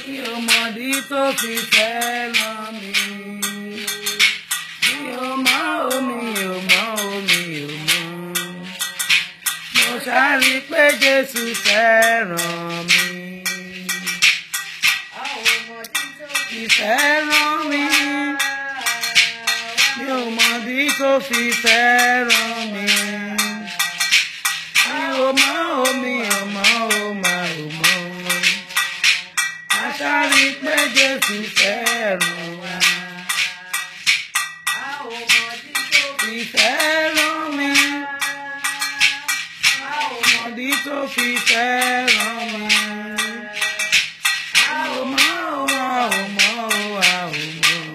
mi ò mọ̀dí tó fi fẹ́ràn mi. Mi ò mọ̀ o, mi ò mọ̀ o, mi ò mọ̀. Mo ṣáàrí pé Jésù fẹ́ràn mi. Fi fẹ́ràn mi. Mi ò mọ̀dí tó fi fẹ́ràn mi. Mi ò mọ̀ o, mi ò mọ̀ o, mà ò mọ̀. Aṣáárí pé Jésù fẹ́ràn wa. Fi fẹ́ràn mi. Ọmọdé tó fi fẹ́ràn mi. A ò mọ̀ o, a ò mọ̀ o, a ò mọ̀.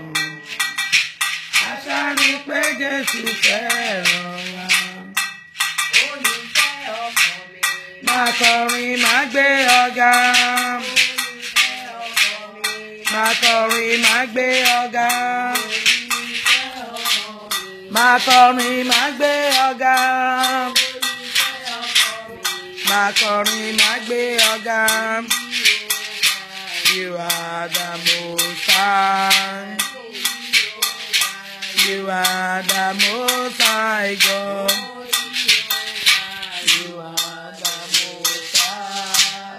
Aṣáárí pé Jésù fẹ́ràn wa. Máa kọrin, máa gbé ọ̀gá. Máa kọrin, máa gbé ọ̀gá. Máa kọrin, máa gbé ọ̀gá. Máa kọrin, máa gbé ọ̀gá. You are the most high. You are the most high God. You are the most high.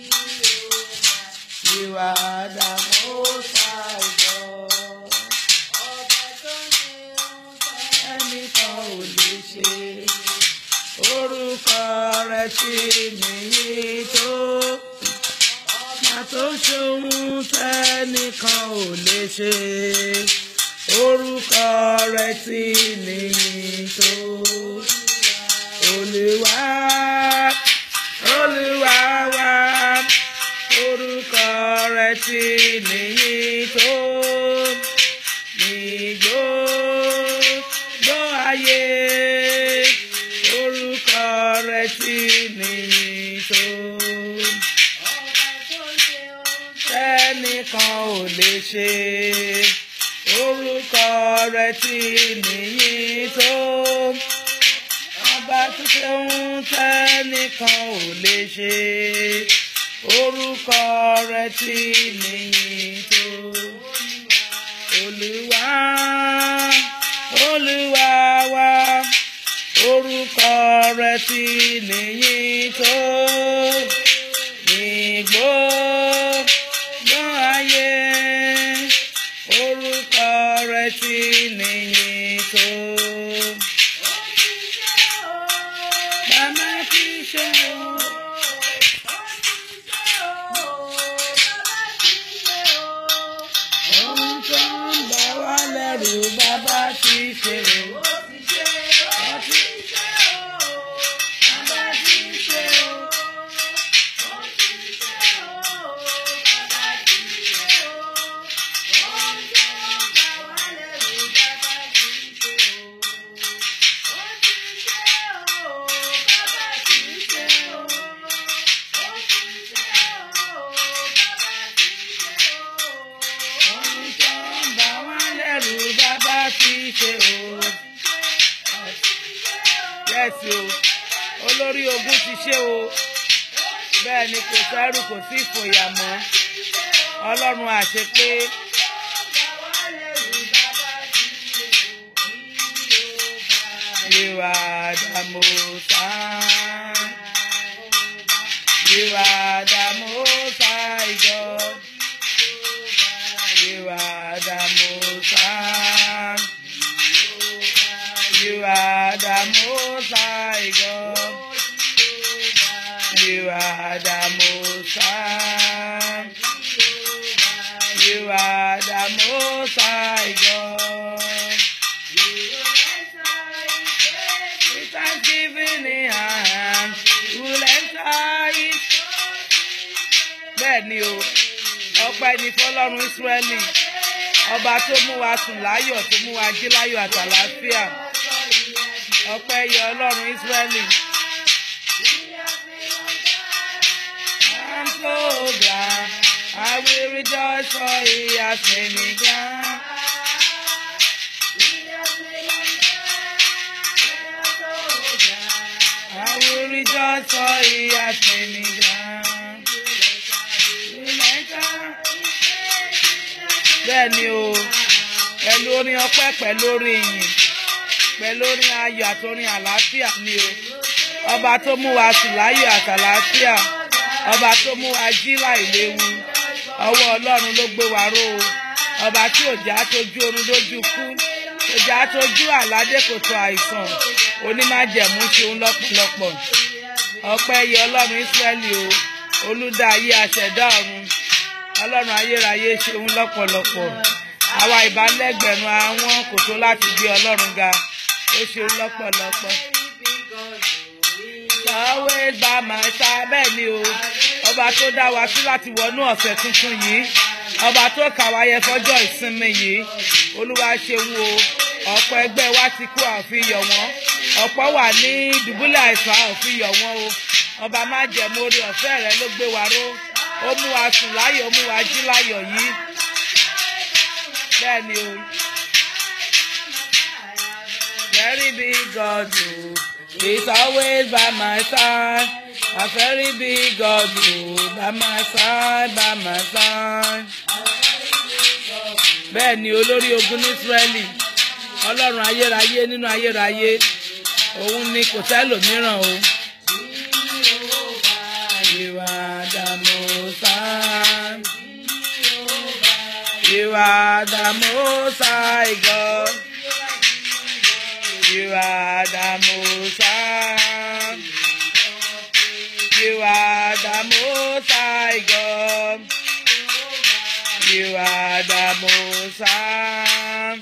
You are the most high God. Ẹnìkan ò lè ṣe orúkọ rẹ̀ tí nìyí tó. Má tó ṣohun tẹ́nìkan ò lè ṣe orúkọ rẹ̀ tí nìyí tó. Olúwa, Olúwa wa, orúkọ rẹ̀ tí nìyí tó. Ní gbogbo ayé, orúkọ rẹ̀ tí nìyí tó. Tẹ́nìkan ò lè ṣe orúkọ rẹ̀ tí nìyí tó. Ọba tó ṣe ń tẹ́nìkan ò lè ṣe orúkọ rẹ̀ tí nìyí tó. Olúwa, Olúwa wa, orúkọ rẹ̀ tí nìyí tó. Ní gbogbo ayé, orúkọ rẹ̀ tí nìyí tó. Bàbá ti ṣe o. Ohun tó ń bà wá lẹ́rù bàbá ti ṣe o. Bàbá ti ṣe o. Bàbá ti ṣe o. Ohun tó ń bà wá lẹ́rù bàbá ti ṣe o. Yẹ́sì o, olórí ogun ti ṣe o. Bẹ́ẹ̀ ni kò sẹ́rù kò sí ìfòyà mọ́. Ọlọ́run àṣepé. You are the most high. You are the most high God. You are the most high. You are the most high God. You are the most high. You are the most high God. With thanksgiving in hand, you will enter it. Bẹ́ẹ̀ ni o, ọpẹ́ ni fọlọ́run Ísírẹ́lì, ọba tó mú wa sùn láyọ̀ tó mú wa jí láyọ̀ àtàlàáfíà. Ọpẹ́ yẹ Ọlọ́run Ísírẹ́lì. I'm so glad I will rejoice for he has made me glad. I will rejoice for he has made me glad. Will enter bẹ́ẹ̀ ni o pẹ̀lú orin ọpẹ́ pẹ̀lú orin ìyìn pẹ̀lú orin ayọ̀ àti orin àlàáfíà ni o ọba tó mú wa sùn láyọ̀ àtàlàáfíà ọba tó mú wa jí láìléwu ọwọ́ ọlọ́run ló gbé wa ró o ọba tí òjá tójú oorun lójú kú òjá tójú àládé kòtò àìsàn onímájẹ̀mú ṣeun lọ́pọ̀lọpọ̀ ọpẹ́ yẹ ọlọ́run ísírẹ́lì o olùdá ayé aṣẹ̀dá ọ̀run ọlọ́run ayérayé ṣeun lọ́pọ̀lọpọ̀ àwa ìbálẹ́gbẹ̀rún àwọn kò tó láti gbé ọlọ́run ga ó ṣeun lọ́pọ̀lọpọ̀. always by my side bẹ́ẹ̀ ni o ọba tó dá wa sí láti wọnú ọ̀sẹ̀ tuntun yìí ọba tó kà wá yẹ fọ́jọ́ ìsinmi yìí olúwa ṣeun o ọ̀pọ̀ ẹgbẹ́ wa ti kú àfihàn wọn ọ̀pọ̀ wà ní dùbúlẹ̀ àìsàn àfihàn wọn o ọba má jẹ̀mú orí ọ̀fẹ́ rẹ ló gbé wa ró ó mú wa sùn láyọ̀ ó mú wa jí láyọ̀ yìí bẹ́ẹ̀ ni o. Very big God o, he's always by my side. A very big God o, by my side, by my side. Bẹ́ẹ̀ ni olórí ogun ní Ísírẹ́lì, ọlọ́run ayérayé nínú ayérayé, òun ni kò sẹ́lòmíràn o. You are the most high. You are the most high God. You are the most high. You are the most high God. You are the most high.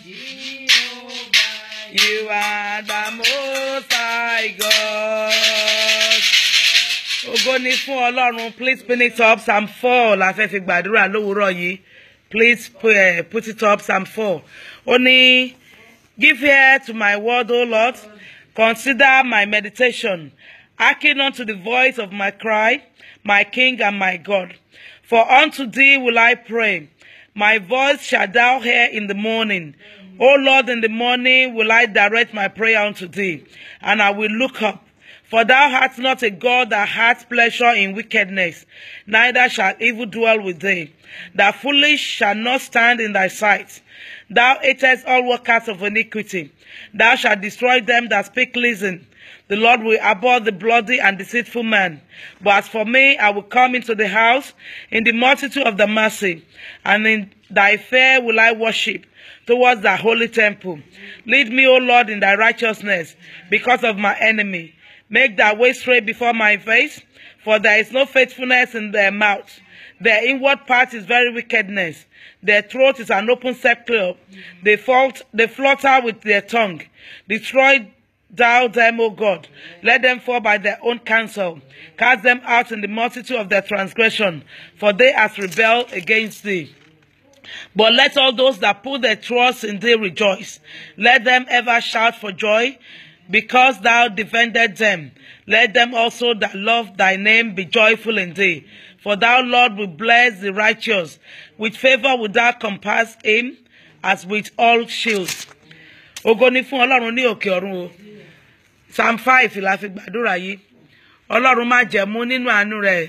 You are the most high God. Ògo ni fún Ọlọ́run please pin it up Psalm four la fẹ́ fi gbàdúrà lówùúrọ̀ yìí please put, uh, put it up Psalm four. Ó ní. Give ear to my word, O Lord. Consider my meditation. Hearken unto the voice of my cry, my King and my God. For unto thee will I pray. My voice shall thou hear in the morning. O Lord, in the morning will I direct my prayer unto thee, and I will look up. For thou art not a God that hath pleasure in wickedness, neither shall evil dwell with thee. The foolish shall not stand in thy sight. Thou hatest all workers of iniquity. Thou shalt destroy them that speak listen. The Lord will abhor the bloody and deceitful man. But as for me, I will come into the house in the multitude of the mercy, and in thy fair will I worship towards thy holy temple. Lead me, O Lord, in thy righteousness, because of my enemy. Make thy way straight before my face, for there is no faithfulness in their mouth. Their inward part is very wickedness. Their throat is an open sepulchre. They, fault, they flutter with their tongue. Destroy thou them, O God. Let them fall by their own counsel. Cast them out in the multitude of their transgression, for they have rebelled against thee. But let all those that put their trust in thee rejoice. Let them ever shout for joy, because thou defended them. Let them also that love thy name be joyful in thee. For thou, Lord, will bless the righteous. With favor will thou compass him, as with all shields. Ògo ni fún Ọlọ́run ní òkè ọ̀run o. Psalm five la fi gbàdúrà yìí. Ọlọ́run má jẹ̀mú nínú àánú rẹ̀.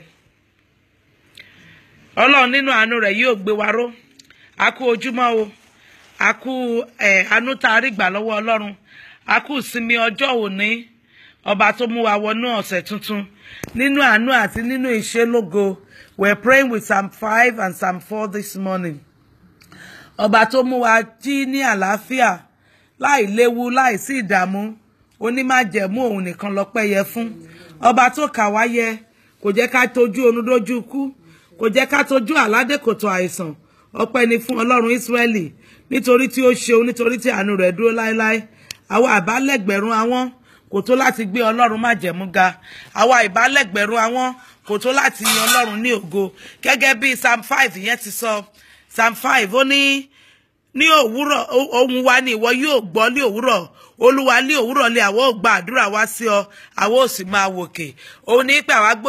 Ọlọ́run nínú àánú rẹ̀ yóò gbé wa ró. A kú ojúmọ́ o. A kú ẹ̀ àánú tá a rí gbà lọ́wọ́ Ọlọ́run. A kú ìsinmi ọjọ́ òní. Ọba tó mú wa wọnú ọ̀sẹ̀ tuntun. Nínú àánú àti nínú ìṣelógo. We're praying with Psalm five and Psalm four this morning. Ọba tó mú wa jí ní àlàáfíà láì léwu láì sí ìdààmú onímájẹ̀mú òun nìkan lọ́pẹ́ yẹ fún ọba tó kà wá yẹ kò jẹ́ ká tójú oorun dójú ikú kò jẹ́ ká tójú àládékòtò àìsàn ọpẹ́ ni fún Ọlọ́run Ísírẹ́lì nítorí tí ó ṣeun nítorí tí àánú rẹ̀ dúró láéláé àwa àbálẹ̀gbẹ̀rún àwọn kò tó láti gbé Ọlọ́run májẹ̀mú ga àwa ìbálẹ̀gbẹ̀rún àwọn kò tó láti yan Ọlọ́run ní ògo gẹ́gẹ́ bí Psalm five yẹn ti sọ Psalm five ó ní ní òwúrọ̀ ohùn wa ni ìwọ yóò gbọ́ ní òwúrọ̀ olúwa ní òwúrọ̀ lé àwọn ò gba àdúrà wá sí ọ àwọn ò sì máa wòkè òun ní pé àwa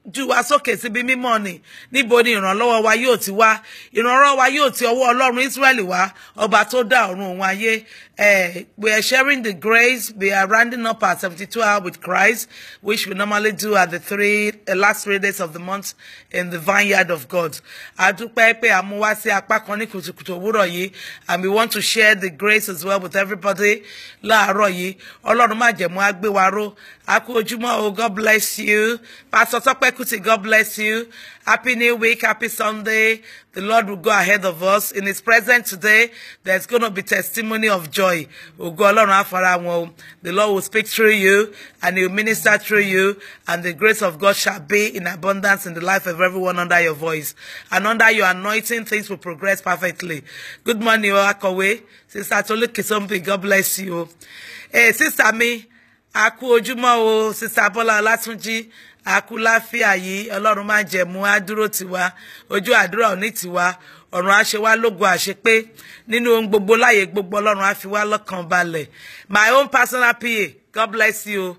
jù wá sókè síbi mímọ́ ni níbo ni ìrànlọ́wọ́ wa yóò ti wá ìrànlọ́wọ́ wa yóò ti ọwọ́ ọlọ́run israẹli wá ọba tó dá ọ̀run òun ayé Eh, we are sharing the grace. We are rounding up our 72 hour with Christ, which we normally do at the three uh, last three days of the month in the vineyard of God. A dúpẹ́ pé a mú wá sí apá kan ní kùtùkùtù òwúrọ̀ yìí, and we want to share the grace as well with everybody láàárọ̀ yìí. Ọlọ́run má jẹ̀mú á gbé wa ró. A kú ojúmọ́ o, God bless you. Pastor Tọ́pẹ́ Kùtì, God bless you. Happy New Week, happy Sunday. The Lord will go ahead of us. In His presence today, there's going to be testimony of joy. Ògo Ọlọ́run á fara wọn o. The Lord will speak through you and He will minister through you and the grace of God shall be in abundance in the life of everyone under your voice. And under your anointing, things will progress perfectly. Good morning, o Akọ̀wé. Sister Tolu Kisombi, God bless you. Hey, sister mi, a kú ojúmọ́ o, Sister Bọ́lá Ọlátúnjí àkúláfíà yìí ọlọ́run máa jẹ̀mú á dúró tiwa ojú àdúrà òní tiwa ọ̀run á ṣe wá lógo àṣepé nínú ohun gbogbo láyé gbogbo ọlọ́run á fi wá lọ́kàn balẹ̀ my own personal pa god bless you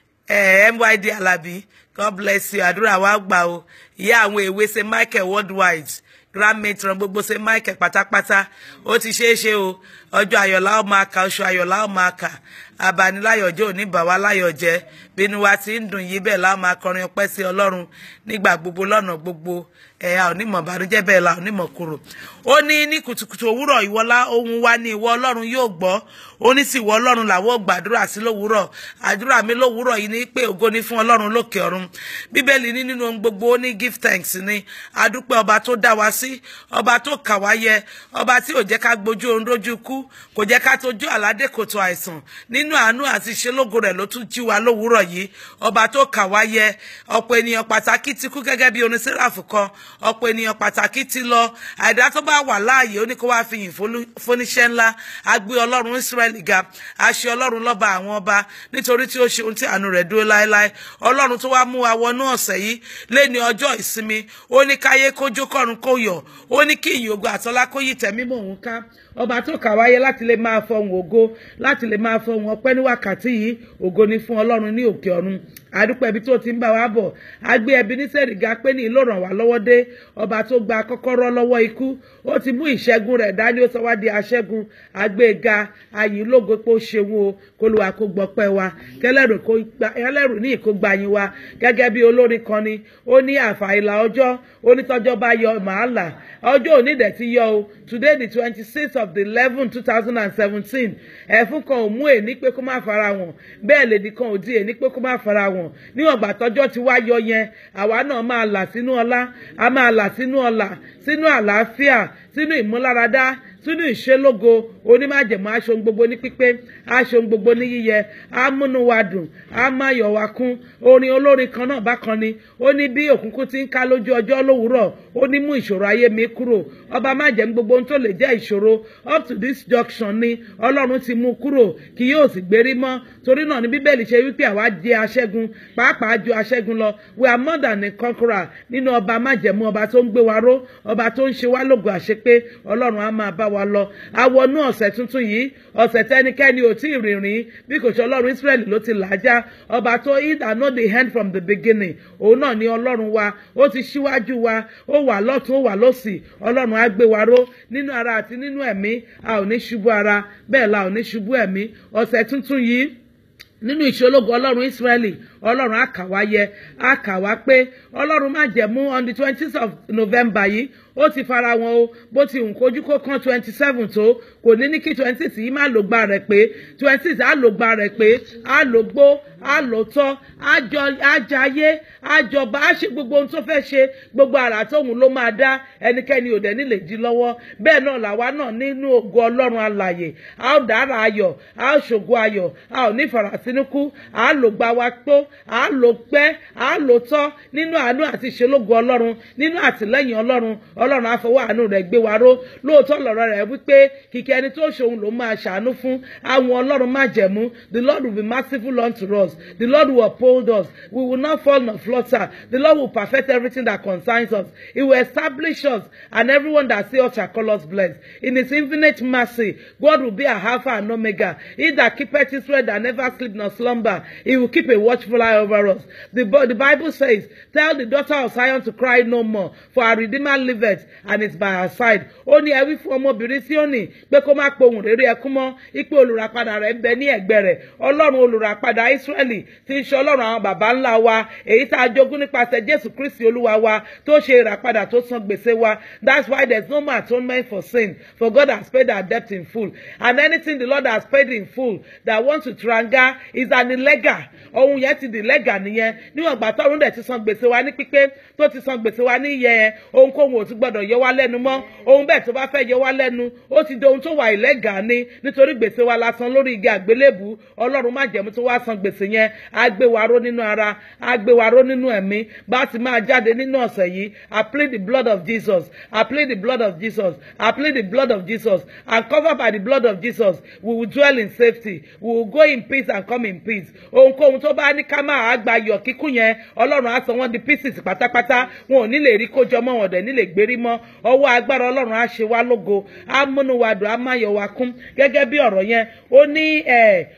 eh, myd alabi god bless you àdúrà wa gbà o ìyá àwọn èwe ṣe michael worldwide grand matron gbogbo ṣe michael pátápátá ó ti ṣeé ṣe o ọjọ́ ayọ̀lá ó máa kà oṣù ayọ̀lá ó máa kà abaniláyọ̀jẹ́ òní bà wá láyọ̀ jẹ́ bínú wa ti ń dùn yí bẹ́ẹ̀ láwọn máa kọrin ọpẹ́ sí ọlọ́run nígbà gbogbo lọ́nà gbogbo ẹ̀yà onímọ̀ bànújẹ́ bẹ́ẹ̀ la onímọ̀ kúrò ó ní ní kùtùkùtù òwúrọ̀ ìwọlá ohun wa ní ìwọ ọlọ́run yóò gbọ́ ó ní sí ìwọ ọlọ́run làwọn ò gbàdúrà sí lówùúrọ̀ àdúrà mi lówùúrọ̀ yìí ní pé ògo ni fún ọlọ́run lókè ọ̀run bíbélì ní nínú ohun gbogbo ó ní give thanks ni adúpẹ́ ọba tó dá wa sí ọba tó kà wá yẹ ọba tí ò jẹ́ ká gbójú ohun lójú kú kò jẹ́ ká tójú àládé kòtò àìsàn nínú àánú àti ìṣelógo rẹ̀ ló tún jí wa lówùúrọ̀ yìí ọba tó kà wá yẹ ọ̀pọ̀ ènìyàn pàtàkì ti kú gẹ́gẹ́ bí orin sẹ́ráfù kan ọ̀pọ̀ ènìyàn pàtàkì ti lọ àìdá tó bá wà láàyè ó ní kó wá fi yìn fóníṣẹ́ ńlá a gbé ọlọ́run Ísírẹ́lì ga a ṣe ọlọ́run lọ́ba àwọn ọba nítorí tí ó ṣe ohun tí àánú rẹ̀ dúró láéláé ọlọ́run tó wá mú wa wọnú ọ̀sẹ̀ yìí léni ọjọ́ ìsinmi ó ní káyé kójó kọ́run kó yọ̀ ó ní kí ìyìn ògo àtọlá kó yí tẹ̀mí mọ́ òun ká ọba tó kà wáyé láti lè máa fọhùn ògo láti lè máa fọhùn ọpẹ́ ní wákàtí yìí ògo ni fún ọlọ́run ní òkè ọ̀run àdúpẹ́ ibi tó ti ń bá wa bọ̀ a gbé ẹbí ní sẹ́rìgá pé ní ìlú ràn wá lọ́wọ́ dé ọba tó gba kọ́kọ́rọ́ lọ́wọ́ ikú ó ti mú ìṣẹ́gun rẹ̀ dání ó sọ wá di aṣẹ́gun àgbéga ayì lógo pé ó ṣeun o kó ló wa kó gbọ́pẹ́ wa kẹlẹ́rù ní ìkógbá yín wa gẹ́gẹ́ bí olórin kan ni ó ní àfàìlà ọjọ́ onítọ́jọ́ bá yọ màálà ọjọ́ òní dẹ̀ ti yọ o today the twenty six of the eleven two thousand and seventeen ẹ̀fún kan ò mú èní pé kó má fara wọn bẹ́ẹ̀ lèdí kan ò di èní pé kó má fara wọn níwọ̀n gbà tọ́jọ́ ti wá yọ yẹn àwa náà máa là sínú ọlá a máa là sínú ọlà sínú àlàáfíà sínú ìmúláradá sínú ìṣelógo onímájẹ̀mú aṣọ gbogbo ní pípé aṣọ gbogbo ní yíyẹ amúnú wa dùn á má yọ̀ wá kún orin olórin kan náà bákan ni ó ní bí òkùnkùn ti ń ká lójú ọjọ́ lówùúrọ̀ ó ní mú ìṣòro ayé mi kúrò ọba májẹ̀mú gbogbo ohun tó lè jẹ́ ìṣòro up to this junction ni ọlọ́run ti mú kúrò kì yóò sì gbérí mọ́ torí náà ní bíbélì ṣe wípé àwa jẹ́ aṣẹ́gun pàápàá ju aṣẹ́gun lọ we are more than a conqueror nínú ọba májẹ̀mú ọba tó ń gbé wa ró ọba tó ń ṣe wá lógo àṣepé ọlọ́run á máa bá wa lọ àwọnú ọ̀sẹ̀ tuntun yìí ọ̀sẹ̀ tẹ́nikẹ́ni ò tí ì rìnrìn bí kò ṣe ọlọ́run Ísírẹ́lì ló ti làájá ọba tó he that know the end from the beginning òun náà ni ọlọ́run wa ó ti ṣíwájú wa ó wà lọ́tún ó wà lọ́sì ọlọ́run á gbé wa ró nínú ara àti nínú ẹ̀mí a ò ní ṣubú ara bẹ́ẹ̀ la ò ní ṣubú ẹ̀mí ọ̀sẹ̀ tuntun yìí nínú ìṣológo ọlọ́run Ísírẹ́lì ọlọ́run á kà wá yẹ á kà wá pé ọlọ́run má jẹ̀mú on the twenty of November yìí ó ti fara wọn o bó ti hùn kójú kó kán twenty seven tó kò ní ní kí twenty six yìí má lò gba rẹ̀ pé twenty six á lò gba rẹ̀ pé á lò gbó á lò tọ́ á jayé á jọba á ṣe gbogbo ohun tó fẹ́ ṣe gbogbo àrà tóun ló máa dá ẹnikẹ́ni ò dẹ̀ nílè jí lọ́wọ́ bẹ́ẹ̀ náà làwa náà nínú ògo ọlọ́run alàyè a ó dára ayọ̀ a ó ṣògo ayọ̀ a ò ní farasínúkú a á lò gba wa tó a á lò pẹ́ a á lò tọ́ nínú àánú àti ìṣelógo ọlọ́run nínú àtìlẹ́yìn ọlọ́run ọlọ́run àfọwọ́ àánú rẹ̀ gbé wa ró lóòótọ́ lọ̀rọ̀ rẹ̀ wípé kìkì ẹni tó ṣòun ló máa ṣàánú fún àwọn ọlọ́run má jẹ̀mú the lord will be merciful unto us. The Lord will uphold us. We will not fall nor flutter. The Lord will perfect everything that concerns us. He will establish us, and everyone that sees us shall call us blessed. In His infinite mercy, God will be our Alpha and Omega. He that keepeth Israel that never sleep nor slumber, He will keep a watchful eye over us. The, Bi- the Bible says, Tell the daughter of Zion to cry no more, for our Redeemer liveth, and is by our side. Ó ní ẹ wí fún ọmọbìnrin Síónì pé kó má pohùn réré ẹkún mọ́, ipe olùràpadà rẹ̀ ń bẹ ní ẹ̀gbẹ́ rẹ̀. Ọlọ́run olùràpadà Ísírẹ́lì tí ń ṣe Ọlọ́run àwọn baba ńlá wa, èyí tá a jogún nípasẹ̀ Jésù Kristi Olúwa wa tó ṣe ìràpadà tó san gbèsè wa. That's why there's no more atonement for sin, for God has paid our debt in full. And anything the Lord has paid in full that wants to tranga is an illegal. Ohun yẹn ti di legal nìyẹn. Níwọ̀n ìgbà tọ́run dẹ̀ ti san gbèsè wa ní pípé tó ti san gbèsè wa ní iye yẹn, ohunkóhun ò tún gbọ́dọ̀ yọ wá lẹ́nu mọ́. Ohun bẹ́ẹ̀ tó bá fẹ́ yọ wá lẹ́nu, ó ti di ohun tó wà illegal ní nítorí gbèsè wa la san lórí igi àgbélébù. Ọlọ́run má jẹ̀mú tó wá san gbèsè yẹn. Á gbé wa ró nínú ara, á gbé wa ró nínú ẹ̀mí. Bá a ti máa jáde nínú ọ̀sẹ̀ yìí, I plead the blood of Jesus. I plead the blood of Jesus. I plead the blood of Jesus. And covered by the blood of Jesus, we will dwell in safety. We will go in peace and come in peace. Ohunkóhun tó bá ní ká máa gba ayọ̀ kíkún yẹn, Ọlọ́run á sọ wọ́n di pieces pátápátá. Wọn ò ní lè rí kójọ mọ́ wọn dẹ̀ ní lè gbérí mọ́. Ọwọ́ agbára Ọlọ́run á ṣe wá lógo. Á múnú wa dùn, á máa yọ̀ wá kún. Gẹ́gẹ́ bí ọ̀rọ̀ yẹn, ó ní ẹ̀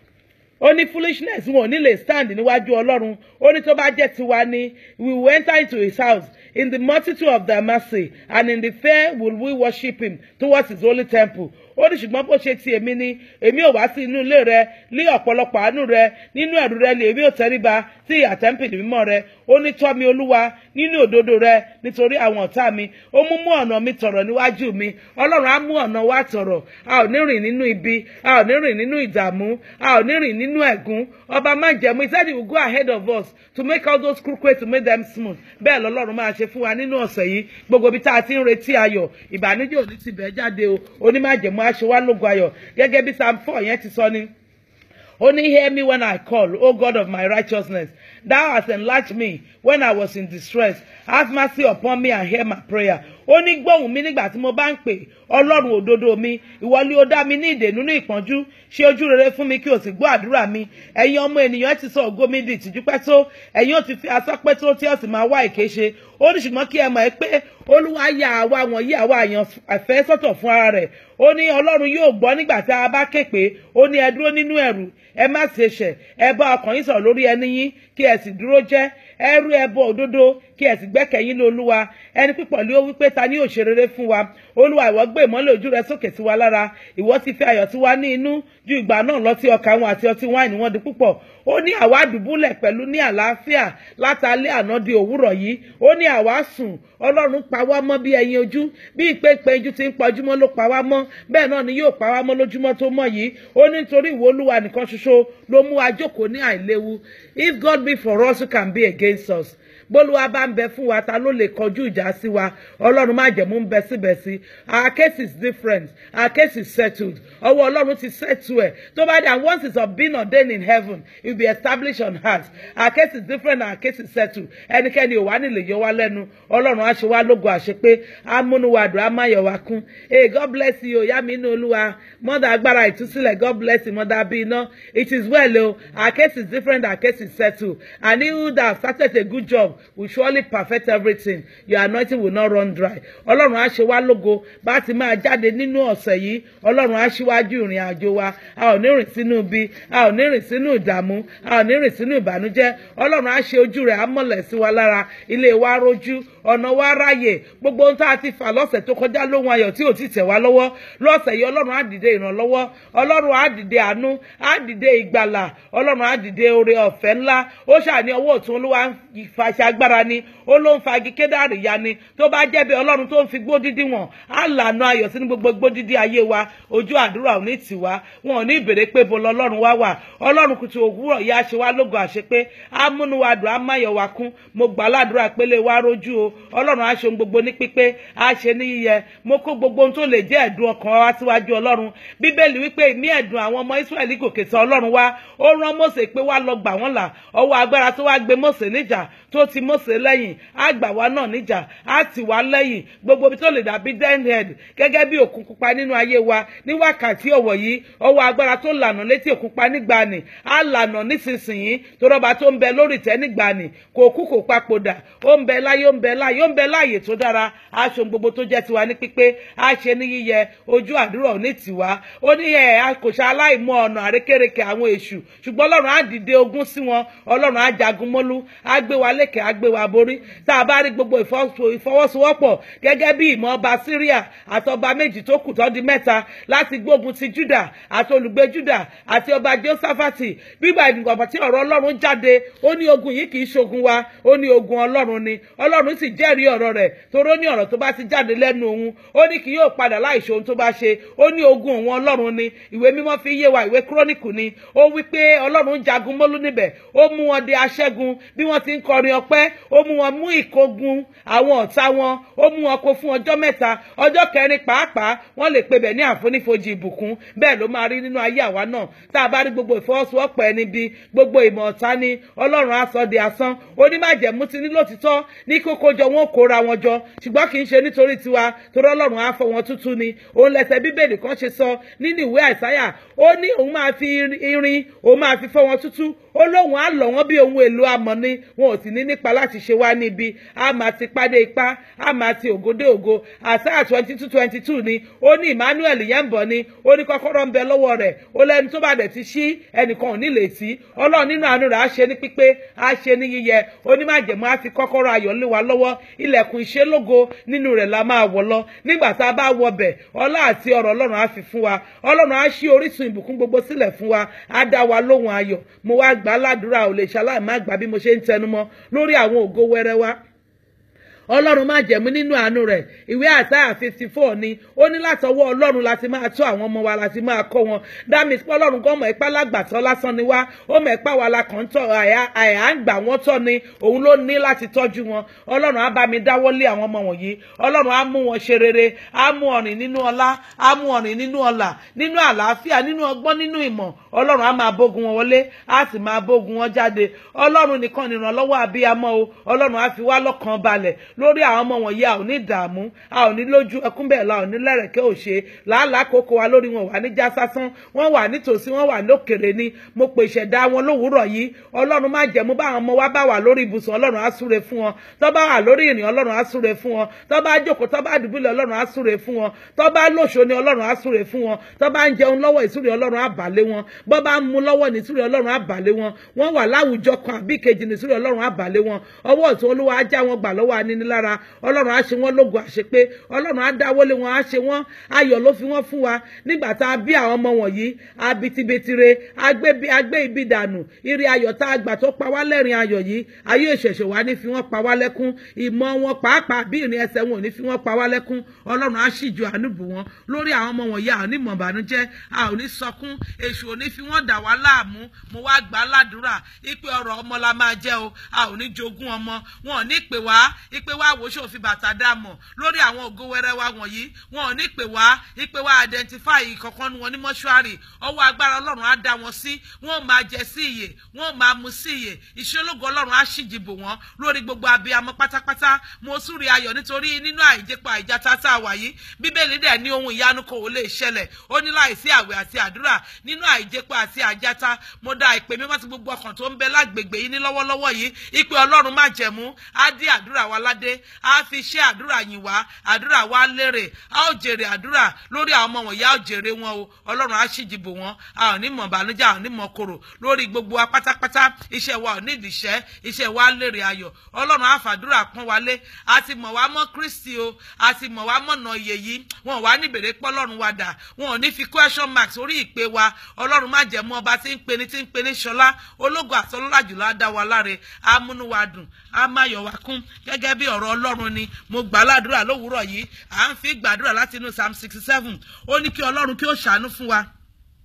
ó ní foolishness wọn ò ní lè stand níwájú ọlọ́run ó ní tó bá jẹ́ tiwa ni we will enter into his house in the multitude of their mercy and in the fair will we worship him towards his holy temple ó ní ṣùgbọ́n bó ṣe ti èmi ni èmi ò wá sí inú ilé rẹ ní ọ̀pọ̀lọpọ̀ àánú rẹ nínú ẹ̀rù rẹ lè èmi ò tẹríba sí àtẹ́ǹpìlì mímọ́ rẹ ó ní tọ́ mi olúwa nínú òdodo rẹ nítorí àwọn ọ̀tá mi ó mú mú ọ̀nà mi tọ̀rọ̀ níwájú mi ọlọ́run á mú ọ̀nà wa tọ̀rọ̀ a ò ní rìn nínú ibi a ò ní rìn nínú ìdààmú a ò ní rìn nínú ẹ̀gún ọba má jẹ̀mú he said he will go ahead of us to make all those crooked ways to make them smooth bẹ́ẹ̀ lọ́lọ́run máa ṣe fún wa nínú ọ̀sẹ̀ yìí gbogbo ibi tá a ti ń retí ayọ̀ ìbànújẹ́ ò ní ti bẹ̀ jáde o onímájẹ̀mú á ṣe wá lógo ayọ̀ gẹ́gẹ́ bí psalm four yẹn ti sọ ni. Only hear me when I call, O God of my righteousness. Thou hast enlarged me when I was in distress. Have mercy upon me and hear my prayer. Ó ní gbóhùn mi nígbà tí mo bá ń pè ọlọ́run òdodo mi ìwọ ni ó dá mi ní ìdè nínú ìpọ́njú ṣe ojú rere fún mi kí o sì gbọ́ àdúrà mi ẹ̀yin ọmọ ènìyàn ti sọ ògo mi di ìtìjú pẹ́ tó ẹ̀yin ò ti fi asọ́ pẹ́ tó tí ó sì máa wá èké ṣe ó ní ṣùgbọ́n kí ẹ mọ̀ ẹ́ pé olúwa ya àwa wọ̀nyí àwa àyàn àfẹ́ sọ́tọ̀ fún ara rẹ̀ ó ní ọlọ́run yóò gbọ́ nígbà tí a bá ké pé ó ní ẹ dúró nínú ẹ̀rù ẹ má ṣe ṣẹ̀ ẹ bá ọkàn yín sọ̀rọ̀ lórí ẹni yín kí ẹ sì dúró jẹ́ ẹ rú ẹbọ òdodo kí ẹ sì gbẹ́kẹ̀yìn ní olúwa ẹni pípọ̀ lé ó wípé ta ni yóò ṣe rere fún wa olúwa ìwọ gbé ìmọ́lẹ̀ ojú rẹ sókè sí wa lára ìwọ ti fi ayọ̀ tí wa ní inú ju ìgbà náà lọ tí ọkà wọn àti ọtí wáìnì wọn di púpọ̀ ó ní àwa dùbúlẹ̀ pẹ̀lú ní àlàáfíà látàlẹ́ àná di òwúrọ̀ yìí ó ní àwa sùn ọlọ́run pa wá mọ́ bí ẹyin ojú bí ìpéǹpé ojú ti ń pọjúmọ́ ló pa wá mọ́ bẹ́ẹ̀ náà ni yóò pa wá mọ́ lójúmọ́ tó mọ́ yìí ó ní nítorí ìwọ olúwa nìkan ṣoṣo ló mú wa jókòó ní àìléwu if God be for us who can be against us bólúwa bá ń bẹ fún wa ta ló lè kọjú ìjà sí wa ọlọ́run má jẹ̀mú ń bẹ síbẹ̀ sí our case is different our case is settled ọwọ́ ọlọ́run ti settle ẹ̀ tó bá dé and once it's of being ordained in heaven it will be established on earth our case is different our case is settled ẹnikẹ́ni ò wá nílè yọ wá lẹ́nu ọlọ́run á ṣe wá lógo àṣepé amúnúwàdùn amáyọ̀wá kún hey God bless you ìyá mi inú olúwa mọ́dà agbára ìtúsílẹ̀ God bless you mọ́dà bí iná it is well o our case is different our case is settled and he who that started a good job will surely perfect everything your anointing will not run dry ọlọ́run á ṣe wá lógo bá ti máa jáde nínú ọ̀sẹ̀ yìí ọlọ́run á ṣíwájú ìrìn àjò wa a ò ní rìn sínú ibi a ò ní rìn sínú ìdààmú a ò ní rìn sínú ìbànújẹ́ ọlọ́run á ṣe ojú rẹ̀ á mọ̀lẹ̀ sí wa lára ilé wa rójú ọ̀nà wa ráyè gbogbo ohun tá a ti fà lọ́sẹ̀ tó kọjá lóhun ayọ̀ tí ò ti tẹ̀ wá lọ́wọ́ lọ́sẹ̀ yìí ọlọ́run á dìde ìrànlọ́wọ́ ọlọ́run á dìde àánú á dìde ìgbàlà ọlọ́run á dìde oore ọ̀fẹ́ ńlá ó ṣàní ọwọ́ òtún olúwa ń fàṣẹ agbára ni ó ló ń fa igi kédàrí ya ni tó bá jẹ́ bí ọlọ́run tó ń fi gbó dídí wọn á lànà ayọ̀ sínú gbogbo gbó dídí ayé wa ojú àdúrà ò ní tì wá wọn ò ní ìbèrè pé bo lọ́lọ́run wá wà ọlọ́run kùtù òwúrọ̀ yá ṣe wá lógo àṣepé amúnúwàdùn amáyọ̀ wa kún mo gbà ládùúrà pélé wa rójú o ọlọ́run á ṣe ohun gbogbo ní pípé á ṣe ní yíyẹ mo kó gbogbo ohun tó lè jẹ́ ẹ̀dùn ọkàn wa síwájú ọlọ́run bíbélì wípé ìmí ẹ̀dùn àwọn ọmọ ísírẹ́lì gòkè tọ̀ ọlọ́run wá ó rán mósè pé wá lọ gbà wọ́n là ọwọ́ agbára tó wá gbé mósè níjà níjà tó ti Mósè lẹ́yìn á gbà wá náà níjà á tì wá lẹ́yìn gbogbo ibi tó lè dàbí denhead gẹ́gẹ́ bí òkun pupa nínú ayé wa ní wákàtí ọ̀wọ̀ yìí ọwọ́ agbára tó lànà létí òkun pa nígbàanì á lànà nísinsìnyí torọba tó ń bẹ lórí ìtẹ́ nígbàanì kò kú kò papòdà ó ń bẹ láyé ó ń bẹ láyé ó ń bẹ láàyè tó dára á ṣe ohun gbogbo tó jẹ́ tiwa ní pípé á ṣe ní yíyẹ ojú àdúrà ò ní tiwa ó ní ẹ a kò ṣe aláìmọ̀ ọ̀nà àrékérekè àwọn èṣù ṣùgbọ́n ọlọ́run á dìde ogun sí wọn ọlọ́run á jagun mọ́lú á gbé wa lékè á gbé wa borí tá a bá rí gbogbo ìfọwọ́sowọ́pọ̀ gẹ́gẹ́ bí ìmọ̀ ọba Síríà àtọba méjì tó kù tó di mẹ́ta láti gbógun ti Júdà àti olùgbé Júdà àti ọba Jósáfàtì bíbá ìdìgbàgbọ́ tí ọ̀rọ̀ ọlọ́run jáde ó ní ogun yìí kì í ṣogun wa ó ní ogun ọlọ́run ni ọlọ́run sì jẹ́rìí ọ̀rọ̀ rẹ̀ toró ní ọ̀rọ̀ tó bá ti jáde lẹ́nu òun ó ní kì yóò padà láì ṣe ohun tó bá ṣe ó ní ogun òun ọlọ́run ni ìwé mímọ́ fi yé wa ìwé kúrónìkù ni ó wí pé ọlọ́run jagun mólú níbẹ̀ ó mú wọn de aṣẹ́gun bí wọ́n ti ń kọrin ọpẹ́ ó mú wọn mú ìkógun àwọn ọ̀tá wọn ó mú wọn kó fún ọjọ́ mẹ́ta ọjọ́ kẹrin pàápàá wọ́n lè pe bẹ̀ ní àfonífojì ìbùkún bẹ́ẹ̀ ló máa rí nínú ayé àwa náà tá a bá rí gbogbo ìfọwọ́sowọ́pọ̀ ẹni bí gbogbo ìmọ̀ ọ̀tá ni ọlọ́run á sọ di asán onímàjẹ̀mú ti ní lòtítọ́ ní kókó jọ wọn kóra wọn jọ ṣùgbọ́n kì í ṣe nítorí tiwa torí ọlọ́run á fọ wọn tútù ni òun lẹsẹ̀ bíbélì kan ṣe sọ nínú ìwé àìsáyà ó ní òun máa fi irin òun máa fi fọ wọn tútù ó lóun á lọ̀ wọ́n bí ohun èlò amọ̀ ni wọn ò sì ní nípa láti ṣe wá níbi a máa ti pàdé ipá a máa ti ògòdé ògo àsáyà twenty two twenty two ni ó ní Emmanuel yẹn ń bọ̀ ni ó ní kọ́kọ́rọ́ ń bẹ lọ́wọ́ rẹ̀ ó lẹ́ni tó bá dẹ̀ ti ṣí ẹnìkan ò ní lè sí ọlọ́run nínú àánú rẹ̀ á ṣe ní pípé á ṣe ní yíyẹ onímàjẹ̀mú á fi kọ́kọ́rọ́ ayọ̀ lé wa lọ́wọ́ ilẹ̀kùn ìṣelógo nínú rẹ̀ la máa wọ̀ lọ nígbà tá a bá wọ bẹ̀ ọlá àti ọ̀rọ̀ ọlọ́run á fi fún wa ọlọ́run á ṣí orísun ìbùkún gbogbo sílẹ̀ fún wa á dá wa lóhùn ayọ̀ mo wá gbà á ládùúrà ò lè ṣaláì má gbà bí mo ṣe ń tẹnumọ́ lórí àwọn ògo wẹrẹ wa ọlọ́run má jẹ̀mú nínú àánú rẹ̀ ìwé àsáyà fifty four ni ó ní látọwọ́ ọlọ́run láti máa tọ́ àwọn ọmọ wa láti máa kọ́ wọn dámì pé ọlọ́run gan mọ̀ ipá lágbàtọ́ lásán ni wá ó mọ̀ ipá wa la kàn ń tọ́ àyà ń gbà wọ́n tọ́ ni òun ló ní láti tọ́jú wọn ọlọ́run á bá mi dáwọ́ lé àwọn ọmọ wọ̀nyí ọlọ́run á mú wọn ṣe rere á mú ọ̀rìn nínú ọlá á mú ọ̀rìn nínú ọlà nínú àlàáfíà nínú ọgbọ́n nínú ìmọ̀ ọlọ́run á máa bógun wọn wọlé á sì máa bógun wọn jáde ọlọ́run nìkan nìrànlọ́wọ́ àbíyamọ o ọlọ́run á fi wá lọ́kàn balẹ̀ lórí àwọn ọmọ wọ̀nyí a ò ní dààmú a ò ní lójú ẹkún bẹ́ẹ̀ la ò ní lẹ́rẹ̀kẹ́ òṣè làálàá kókó wa lórí wọn wà ní já sásán wọ́n wà nítòsí wọ́n wà lókèrè ni mo pè ìṣẹ̀dá wọn lówùúrọ̀ yìí ọlọ́run má jẹ̀mú bá àwọn ọmọ wa bá wà lórí ibùsùn ọlọ́run á súre fún wọn tó bá wà lórí ìrìn ọlọ́run á súre fún wọn tó bá jókòó tó bá dùbúlẹ̀ ọlọ́run á súre fún wọn tó bá lóṣo ni ọlọ́run á súre fún wọn tó bá ń jẹun lọ́wọ́ ìsúre ọlọ́run á bà lé wọn bọ́ bá ń mu lọ́wọ́ ní ìsúre ọlọ́run á bà lé wọn wọ́n wà láwùjọ kan àbí kejì ní ìsúre ọlọ́run á bà lé wọn ọwọ́ ọ̀tún olúwa á já wọn gbà lọ́wọ́ anínilára ọlọ́run á ṣe wọ́n lógo àṣepé ọlọ́run á dáwọ́lé wọn á ṣe wọ́n ayọ̀ ló fi wọ́n fún wa nígbà tá a bí àwọn ọmọ wọ̀nyí abitibetire agbé ibi dànù ire ayọ̀ tá a gbà tó pa wá lẹ́rìn ayọ̀ yìí ayé ìṣẹ̀ṣẹ̀ wa ní fi wọ́n pa wá lẹ́kún ìmọ̀ wọn pàápàá bí ìrìn ẹsẹ̀ wọn ò ní fi wọ́n pa wá lẹ́kún ọlọ́run á sì ju àánú bù wọn lórí àwọn ọmọ wọ̀nyí a ò ní mọ̀ bànújẹ́ a ò ní sọkún èṣù ò ní fi wọ́n dà wá láàmú mo wá gbà á ládùúrà ipe ọ̀rọ̀ ọmọ la máa jẹ́ o a ò ní jogún ọmọ wọn ò ní pè wá ipe wá wò ṣòfin bàtà dá mọ̀ lórí àwọn ògo wẹrẹ wa wọ̀nyí wọn ò ní pè wá ipe wá identify ìkọ̀kan wọn ní mọ́ṣúárì ọwọ́ agbára ọlọ́run á dá wọn sí wọn ò máa jẹ sí ìyè wọn ò máa mu sí ìyè ìṣológo ọlọ́run á ṣìjìbò wọn lórí gbogbo abiyamọ pátápátá mo súre ayọ̀ nítorí nínú àìjẹpọ̀ àìjáta tá a wà yìí bíbélì dẹ̀ ní ohun ìyanu kò lè ṣẹlẹ̀ ó ní láìsí àwẹ̀ àti àdúrà nínú àìjẹpọ̀ àti àjáta mo dá ìpè mímọ́ sí gbogbo ọkàn tó ń bẹ lágbègbè yìí ní lọ́wọ́lọ́wọ́ yìí ìpè ọlọ́run má jẹ̀mú á dí àdúrà wa ládé á fi ṣe àdúrà yìn wá àdúrà wa lérè a ó jèrè àdúrà lórí àwọn ọmọ wọ̀nyí a ó jèrè wọn o ọlọ́run á ṣìjìbò wọn a ò ní mọ̀ bànújẹ́ a ò ní mọ̀ korò lórí gbogbo wa pátápátá iṣẹ́ wa ò ní ìdìṣẹ́ iṣẹ́ wa lérè ayọ̀ ọlọ́run á fàdúrà pọ́n wálé a ti mọ̀ wá mọ́ kristi o a ti mọ̀ wá mọ̀nà iye yìí wọn ò wá ní bèrè pọ́ ọlọ́run wa dà wọn ò ní fi question mark sórí ìpè wa ọlọ́run má jẹ́ mú ọba tí ń pe ni tí ń pe ní ṣọlá ológo àtọlọ́lá jùlọ á dá wa láre á múnú wa dùn á máyọ̀ wa kún gẹ́gẹ́ bí ọ̀rọ̀ ọlọ́run ni mo gbà ládùúrà lówùúrọ̀ yìí à ń fi gbàdúrà láti inú psalm sixty seven ó ní kí ọlọ́run kí ó ṣàánú fún wa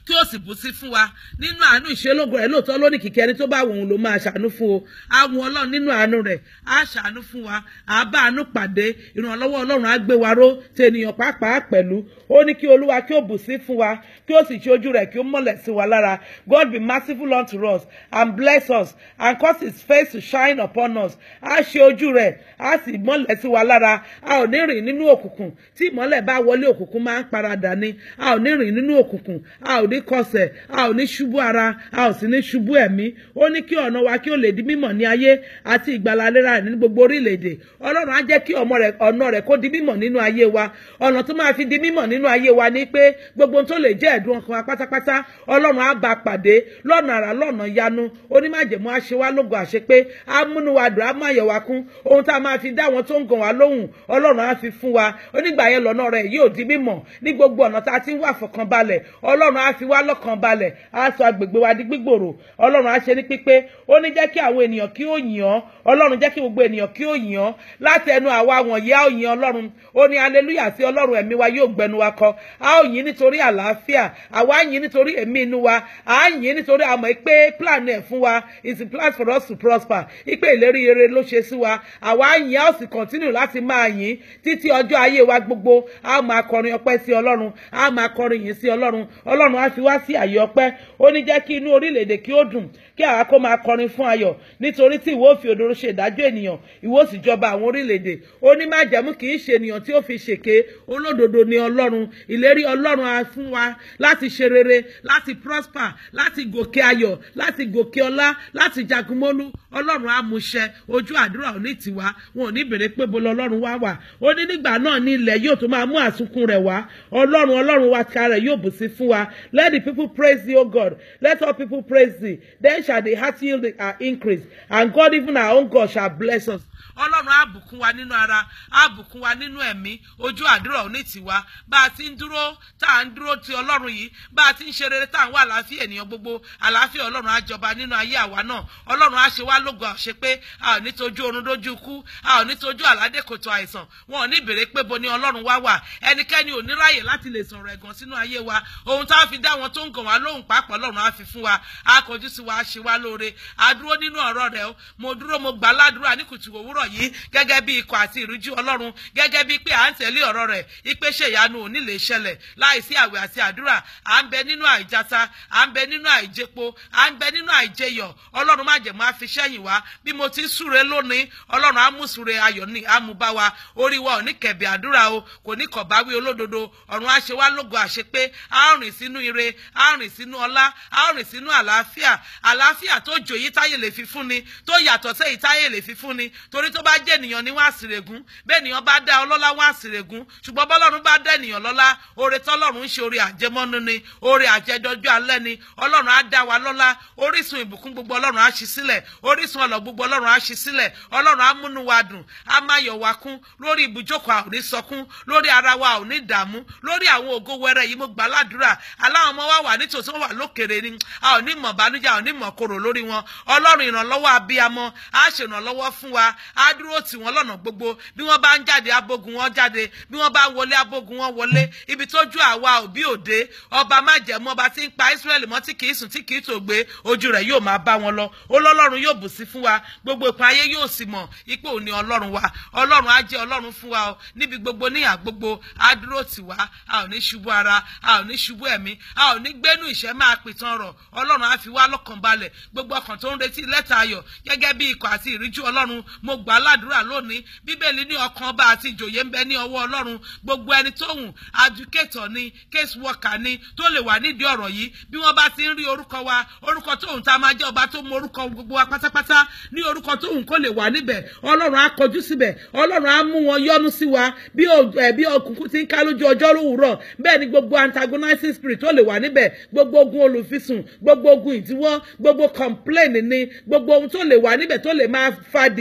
kí ó sì bù sí fún wa nínú àánú ìṣelógo rẹ̀ lóòótọ́ lónìí kìkẹ́ ẹni tó bá wù ú ló máa ṣàánú fún o àwọn ọlọ́run nínú àánú rẹ̀ á ṣàánú fún wa á bá àánú pàdé ìrànlọ́wọ́ ọlọ́run á gbé wa ró tí ènìyàn pàápàá pẹ̀lú ó ní kí olúwa kí ó bù sí fún wa kí ó sì ṣe ojú rẹ̀ kí ó mọ́lẹ̀ sí wa lára God be merciful unto us and bless us and cause his face to shine upon us á ṣe ojú rẹ̀ á sì mọ́lẹ̀ sí wa lára a ò ní rìn nínú òkùnkùn tí ìmọ́lẹ̀ bá wọlé òkùnkùn máa ń paradà ni a ò ní rìn nínú òkùnkùn a ò ní kọsẹ̀ a ò ní ṣubú ara a ò sì ní ṣubú ẹ̀mí ó ní kí ọ̀nà wa kí ó lè di mímọ̀ ní ayé àti ìgbàlálẹ́ra rẹ̀ ní gbogbo orílẹ̀-èdè ọlọ́run á jẹ́ kí ọ̀nà rẹ̀ kó di mímọ̀ nínú ayé wa ọ̀nà tó máa fi di mímọ̀ nínú ayé wa ni pé gbogbo tó lè jẹ́ ẹ̀dùn ọkàn wa pátápátá ọlọ́run á bá pàdé lọ́nà àrà lọ́nà yanu onímájẹ̀mú á ṣe wá lógo àṣepé á múnú wa dùn á má yẹ̀ wá kún ohun tá a máa fi dá àwọn tó ń gàn wá lóhùn ọlọ́run á fi fún wa onígbà yẹn lọ́nà rẹ̀ yóò di mímọ̀ ní gbogbo ọ̀nà tá a ti ń wà fọkànbalẹ̀ ọlọ́run á fi wá lọ́kànbalẹ̀ á sọ agbègbè wa di gbígbòrò ọlọ́run á ṣe ní pípé ó ní jẹ́ kí àwọn ènìyàn kí ó yìn ọ́ ọlọ́run jẹ́ kí gbogbo ènìyàn kí ó yìn ọ́ láti ẹnu àwa wọ̀nyí á ó yìn ọlọ́run ó ní aleluya sí ọlọ́run ẹ̀mí wa yóò gbẹnu wa kọ á ó yìn nítorí àlàáfíà àwa á yìn nítorí ẹ̀mí inú wa á yìn nítorí àmọ́ pé plan ẹ̀ fún wa is a plan for us to prosper ipe ìlérí rere ló ṣe sí wa àwa á yìn á ó sì continue láti máa yìn títí ọjọ́ ayé wa gbogbo á máa kọrin ọpẹ́ sí ọlọ́run á máa kọrin yìn sí ọlọ́run ọlọ́run á fi wá sí àyè ọpẹ́ ó ní jẹ́ kí inú orílẹ̀-èdè kí ó dùn kí àwa kó máa kọrin fún ayọ̀ nítorí tí ìwọ fi òdodo ṣe ìdájọ́ ènìyàn ìwọ sì jọba àwọn orílẹ̀-èdè ó ní májẹ̀mú kì í ṣe ènìyàn tí ó fi ṣèké olódodo ni ọlọ́run ìlérí ọlọ́run á fún wa láti ṣe rere láti prosper láti gòkè ayọ̀ láti gòkè ọlá láti jagunmólú ọlọ́run á mú ṣẹ ojú àdúrà ò ní tiwa wọn ò ní bèrè pé bolo ọlọ́run wá wà ó ní nígbà náà ní ilẹ̀ yóò tún máa mú àsunkún rẹ̀ wá ọlọ́run ọlọ́run wa ká rẹ̀ yóò bù sí fún wa let the people praise thee o God let all people praise thee then shall the heart yield our increase and God even our own God shall bless us ọlọ́run á bùkún wa nínú ara á bùkún wa nínú ẹ̀mí ojú àdúrà ò ní tiwa bá a ti ń dúró tá à ń dúró ti ọlọ́run yìí bá a ti ń ṣe rere tá à ń wá àlàáfíà ènìyàn gbogbo àlàáfíà ọlọ́run á jọba nínú ayé àwa náà ọlọ́run á ṣe wá lógo àṣẹ pé a ò ní tojú oorun dójú ikú a ò ní tojú àládé kòtò àìsàn wọn ò ní béèrè pé bo ni ọlọ́run wá wà ẹnikẹ́ni ò ní ráyè láti lè sọ̀rọ̀ ẹ̀gàn sínú ayé wa ohun tá a fi dá wọn tó ń gàn wá lóhùn pàápàá ọlọ́run á fi fún wa á kọjú sí wa á ṣe wá lóore a dúró nínú ọ̀rọ̀ rẹ̀ mo dúró mo gbà ládùúrà ní kùtù òwúrọ̀ yìí gẹ́gẹ́ bí ikọ̀ àti ìrújú ọlọ́run gẹ́gẹ́ bí pé à ń tẹ̀lé ọ̀rọ̀ rẹ̀ ipe ṣe ìyanu ò ní lè ṣẹlẹ̀ láìsí àwẹ̀ àti àdúrà à ń bẹ nínú àìjata à ń bẹ nínú àìjẹpo à ń bẹ nínú àìjẹyọ̀ ọlọ́run má jẹ̀mú àfiṣẹ́yìn wá bí mo ti ń súre lónìí ọlọ́run á mú súre ayọ̀ ní àmúbá wa orí wa ò ní kẹ̀bẹ̀ àdúrà o kò ní kọ̀báwí olódodo ọ̀run á ṣe wá lógo àṣẹ pé á rìn sínú ire á rìn sínú ọlá á rìn sínú àlàáfíà àlàáfíà tó jòyí táyé lè fi fúnni tó yàtọ̀ sẹ́yìn táyé lè fi fúnni torí tó bá jẹ́ ènìyàn ní wọ́n àsìrègún bẹ́ẹ̀ ènìyàn bá dá ọlọ́lá wọ́n àsìrègún ṣùgbọ́n bọ́lọ́run bá dá ènìyàn lọ́lá oore tọ́lọ́run ń ṣe oore àjẹmọ́nú ni oore àjẹdọ́jú alẹ́ ni ọlọ́run á dá wa lọ́lá orísun ìbùkún gbogbo ọlọ́run á ṣí sílẹ̀ orísun ọlọ́ gbogbo ọlọ́run á ṣí sílẹ̀ ọlọ́run á múnú wa dùn á máa yọ̀ wá kún lórí ibùjókòó a ò ní sọkún lórí ara wa ò ní dààmú lórí àwọn ògo wẹrẹ yìí mo gbà ládùúrà aláwọn ọmọ wa wà nítòsí wọn wà lókèrè ni a ò ní mọ̀ bánújẹ́ a ò ní mọ̀ korò lórí wọn ọlọ́run ìrànlọ́wọ́ abiyamọ á ṣèrànlọ́wọ́ fún wa á dúró tì wọ́n lọ́nà gbogbo bí wọ́n bá ń jáde abógun wọn jáde bí wọ́n bá ń wọlé abógun wọn wọlé ibi tójú àwa òbí òde ọba májẹ̀mú ọba tí ń pa Ísírẹ́lì mọ́ tí kìí sùn tí kìí tògbé ojú rẹ̀ yóò máa bá wọn lọ olọ́lọ́run yóò bù sí fún wa gbogbo ìpín ayé yóò sì mọ̀ ipò òní ọlọ́run wa ọlọ́run á jẹ́ ọlọ́run fún wa o níbi gbogbo níyà gbogbo á dúró tì wá a ò ní ṣubú ara a ò ní ṣubú ẹ̀mí a ò ní gbénú ìṣẹ́ máa pìtàn ọ̀rọ̀ ọlọ́run á fi wá lọ́kàn balẹ̀ gbogbo ọkàn tó ń retí lẹ́tà ayọ̀ gẹ́gẹ́ bí ikọ̀ àti ìríjú ọlọ́run mo gbà á ládùúrà lónìí bíbélì ní ọkàn ọba àti ìjòyè ń bẹ ní ọwọ́ ọlọ́run gbogbo ẹni tó hùn adùkétọ̀ ni case worker ni tó lè wà nídìí ọ̀rọ̀ yìí bí wọ́n bá ti ń rí orúkọ wa orúkọ tó hùn tá a máa jẹ́ ọba tó mọ orúkọ gbogbo wa pátápátá ní orúkọ tó hùn kó lè wà níbẹ̀ ọlọ́run á kọjú síbẹ̀ ọlọ́run á mú wọn yọ́nú sí wa bí bí òkùnkùn ti ń ká lójú ọjọ́ òwúrọ̀ bẹ́ẹ̀ ni gbogbo antagonizing spirit tó lè wà níbẹ̀ gbogbo ogun olùfisùn gbogbo ogun ìdíwọ́ gbogbo complain ni gbogbo ohun tó lè wà níbẹ̀ tó lè máa fa delay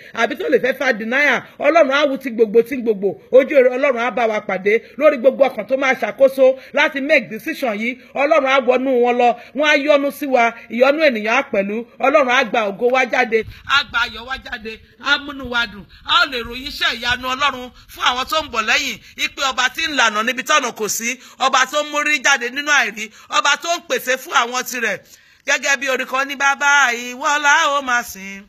àbí tó lè fẹ́ fa denial ọlọ́run á wú ti gbogbo tí gbogbo ojú èrè ọlọ́run á bá wa pàdé lórí gbogbo ọkàn tó máa ṣàkóso láti make decision yìí ọlọ́run á wọnú wọn lọ wọn á yọ́nú sí wa ìyọ́nú ènìyàn á pẹ̀lú ọlọ́run á gba ògo wa jáde á gba ayọ̀ wa jáde á múnú wa dùn á lè ròyìn iṣẹ́ ìyanu ọlọ́run fún àwọn tó ń bọ̀ lẹ́yìn ipe ọba tí ń lànà níbi tọ́nà kò sí ọba tó ń mórí jáde nínú àìrí ọba tó ń pèsè fún àwọn tirẹ̀ gẹ́gẹ́ bí orin kan ní bàbá ìwọ́lá ó máa sìn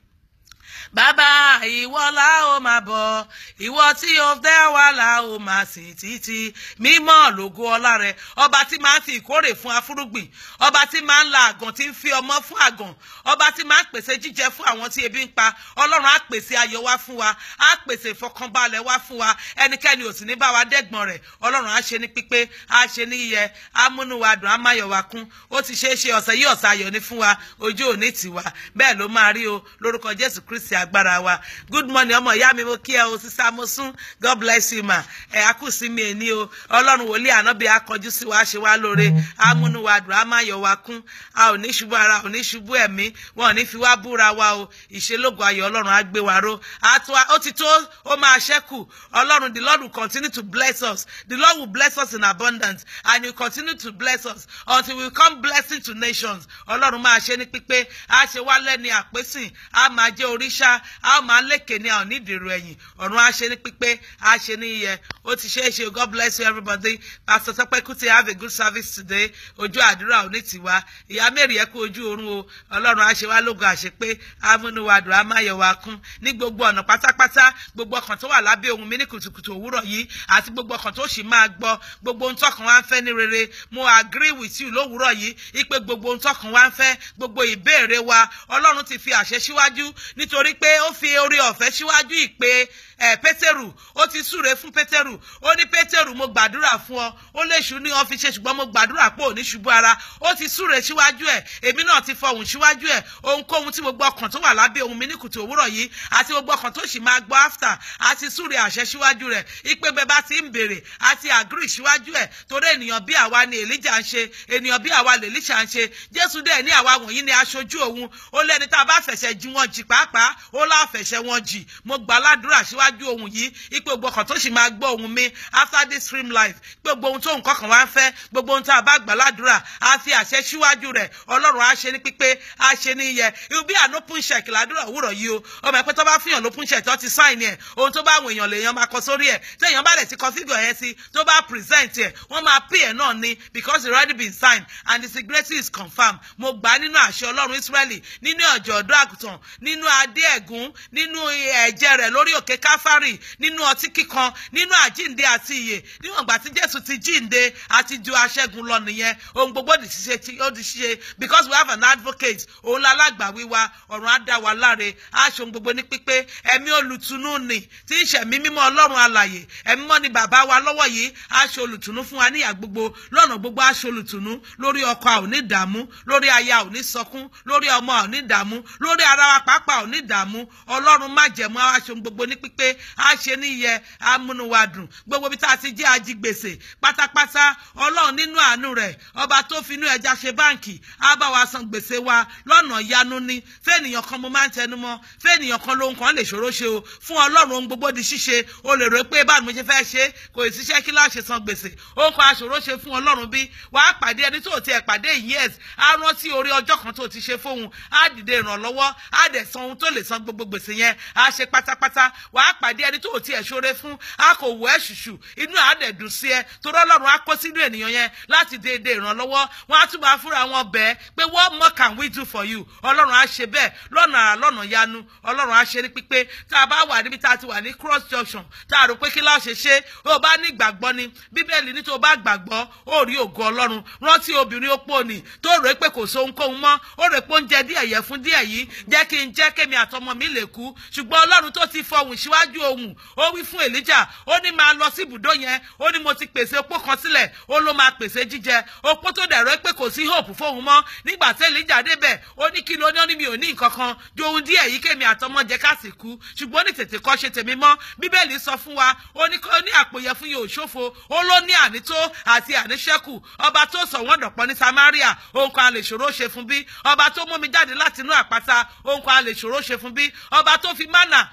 bàbá ìwọ la ó máa bọ̀ ìwọ tí o fẹ́ wà la ó máa sìn títí mímọ́ lógo ọlá rẹ ọba tí máa ń fi ìkórè fún afúrúgbìn ọba tí máa ń la àgàn tí ń fi ọmọ fún àgàn ọba tí máa ń pèsè jíjẹ fún àwọn tí ebi ń pa ọlọ́run á pèsè ayọ̀ wá fún wa á pèsè ìfọkànbalẹ̀ wá fún wa ẹnikẹ́ni ò sì ní bá wa dẹ́gbọ̀n rẹ̀ ọlọ́run á ṣe ní pípé á ṣe ní yíyẹ á múnú wa dùn á máyọ̀ wa kún ó ti ṣeé ṣe ọ̀sẹ̀ yìí ọ̀sẹ̀ ayọ̀ ní fún wa ojú òní tiwa bẹ́ẹ̀ ló máa rí o lórúkọ jésù kristi agbára wa good morning ọmọ ìyá mi mo kí ẹ o sísá mo sún god bless you ma ẹ akúsí mi èní o ọlọ́run wòlíì ànábì akọjú sí wa ṣe wá lóore amúnú wa dùn á máa yọ wa kún a ò ní ṣubú ara ò ní ṣubú ẹ̀mí wọn ò ní fi wá búra wa o ìṣelógo ayọ̀ ọlọ́run á gbé wa ró ó ti tó ó máa ṣẹ́kù ọlọ́run the lord will continue to bless us the lord will bless us in abundance and he will continue to bless us until we come blessing to nations ọlọ́run máa ṣe ní pípé á ṣe wá lẹ́ni àpésìn á máa jẹ́ oríṣà a ó máa lékè ní àwọn onídìrú ẹ̀yìn ọ̀run á ṣe ní pípé á ṣe ní iyẹ ó ti ṣeé ṣe god bless you everybody pastor Tọ́pẹ́ Kútì have a good service today ojú àdúrà òní tiwa ìyá mẹ́rin ẹ kú ojú oorun o ọlọ́run á ṣe wá lógo àṣepé amúnúwàdùn á máa yọ wá kún ní gbogbo ọ̀nà pátápátá gbogbo ọkàn tó wà lábẹ́ ohun mi ní kùtùkùtù òwúrọ̀ yìí àti gbogbo ọkàn tó sì máa gbọ́ gbogbo ohun tọkàn wá ń fẹ́ ní rere mo agree with you lówùúrọ̀ yìí ipe gbogbo ohun tọkàn wá ń fẹ́ gbogbo ìbéèrè wa ọlọ́run ti fi àṣẹ síwájú nítorí pé ó fi orí ọ̀fẹ́ síwájú ìpè ẹ pétérù ó ti súre fún pétérù ó ní pétérù mo gbàdúrà fún ọ ó lè ṣù ní wọn fi ṣe ṣùgbọ́n mo gbàdúrà pé ò ní ṣubú ara ó ti súre síwájú ẹ èmi náà ti fọhùn síwájú ẹ ohunkóhun tí gbogbo ọkàn tó wà lábẹ́ ohun mi ní kùtù òwúrọ̀ yìí àti gbogbo ọkàn tó sì máa gbọ́ after àti súre àṣẹ síwájú rẹ ìpè bẹ́ẹ̀ bá ti ń béèrè àti agree síwájú ẹ torí ènìyàn bí àwa ni èlíjà ń ṣe ènìyàn bí àwa lè líṣà ń ṣe jésù dẹ̀ ní àwa wọ̀nyí ni aṣojú òun ó lẹ́ni tá a bá fẹ̀ṣẹ̀ jí wọn jì pàápàá ó láfẹ̀ṣẹ̀ wọn jì mo gbà ládùúrà síwájú ohun yìí ipe gbogbo ọkàn tó sì máa gbọ́ ohun mi after this stream life gbogbo ohun tó nǹkan kan wá ń fẹ́ gbogbo ohun tá a bá gbà ládùúrà á fi àṣẹ síwájú rẹ̀ ọlọ́run á ṣe ní pípé á ṣe ní iyẹ irú bí àná open check ládùúrà òwúrọ̀ yìí o ọmọ ẹ̀pẹ́ tó bá fihàn lópin check tó ti sign ẹ̀ ohun tó bá àwọn èèyàn lèèyàn máa kọ sórí ẹ̀ tí èèyàn bá lẹ̀ ti kọ fígọ̀ yẹn sí tó bá present ẹ̀ wọ́n máa pay ẹ̀ náà ni because it already been signed and the security is confirmed mo gbà á nínú àṣẹ ọlọ́run Ísírẹ́lì nínú ọ̀jọ̀ ọ̀dọ́ àgùntàn nínú adé ẹ̀gún nínú ẹ̀jẹ̀ rẹ̀ lórí òkè káfárì nínú ọtí kíkan nínú àjíǹde àti ìyè níwọ̀n ìgbà tí jésù ti jíǹde àti ju aṣẹ́gun lọ nìyẹn ohun gbogbo di ṣíṣe tí ó di ṣíṣe because we have an advocate òun lálágbàwí wa ọ̀run á dá wa láre aṣọ gbogbo ní pípé ẹ̀mí olùtùnú ni tí ń ṣẹ̀mí mímọ́ ọlọ́run alàyè ẹ̀mí mọ́ ni bàbá wa lọ́wọ́ yìí aṣọ olùtùnú fún wa níyà gbogbo lọ́nà gbogbo aṣọ olùtùnú lórí ọkọ a ò ní dààmú lórí aya ò ní sọkún lórí ọmọ a ò ní dààmú lórí ara wa pàápàá ò ní dààmú ọlọ́run má jẹ̀mú aṣọ gbogbo ní pípé á ṣe níyẹ amúnúwadùn gbogbo bí tá a ti jẹ́ ajigbèsè pátápátá ọlọ́run nínú àánú rẹ̀ ọba tó finú ẹja ṣe báǹkì á bá wa san gbèsè wa lọ́nà yanu ni fẹ́ẹ̀nìyàn kan mo máa ń tẹnu mọ́ fẹ́ẹ̀nìyàn kan lóhun kan lè ṣòro ṣe o fún ọlọ́run ohun gbogbo di ṣíṣe o lè rò pé báwo ni mo ṣe fẹ́ ṣe kò ì síṣẹ́ kí láà ṣe san gbèsè ohun kan aṣòro ṣe fún ọlọ́run bí wàá pàdé ẹni tó tiẹ̀ pàdé years á rántí orí ọjọ́ kan tó ti ṣe fóun á dìde ìrànlọ́wọ́ á dẹ̀ san ohun tó lè san gbogbo gbèsè yẹn á ṣe pátápátá wàá pàdé ẹni tó tiẹ̀ ṣoore fún a kò wọ ẹ ṣùṣù inú àádẹ́dùn sí ẹ torí ọlọ́run á kó sínú ènìyàn yẹn láti déédéé ìrànlọ́wọ́ wọn á túbọ̀ fúnra wọn bẹ́ẹ̀ pé what more can we do for you ọlọ́run á ṣe bẹ́ẹ̀ lọ́nà àrà lọ́nà yanu ọlọ́run á ṣe ní pípé tá a bá wà níbi tá a ti wà ní cross junction tá a rò pé kí láà ṣe ṣe ó bá ní ìgbàgbọ́ ni bíbélì ní tó bá gbàgbọ́ ó rí ògo ọlọ́run rántí obìnrin opó ni tó rò pé kò sóhunkóhun mọ́ ó rò pé oúnjẹ díẹ̀ yẹ fún díẹ̀ yìí jẹ́ kí n jẹ́ kémi àtọmọ mi lè kú ṣùgbọ́n ọlọ́run tó ti fọhùn síwájú ohùn ó wí fún èlíjà ó ní máa lọ sí ibùdó yẹn ó ní mo ti pèsè opó kan sílẹ̀ ó ló máa pèsè jíjẹ opó tó dẹ̀rọ pé kò sí hope fóun mọ́ nígbà tí èlíjà débẹ̀ ó ní kí ló ní ó ní mi ò ní nǹkan kan ju ohun díẹ̀ yìí kémi àtọmọ jẹ ká sì kú ṣùgbọ́n ní tètè kọ́ ṣe tèmi mọ́ bíbélì sọ fún wa ó ní kó ní àpòyẹ fún yóò ṣòfò ó ló ní ànító àti àníṣẹ́kù ọba tó sọ wọ́n dọ̀pọ̀ ní Samaria ohun kan a lè ṣòro ṣe fún bí ọba tó mú mi jáde láti inú àpáta ohun kan a lè ṣòro ṣe fún bí ọba tó fi mánà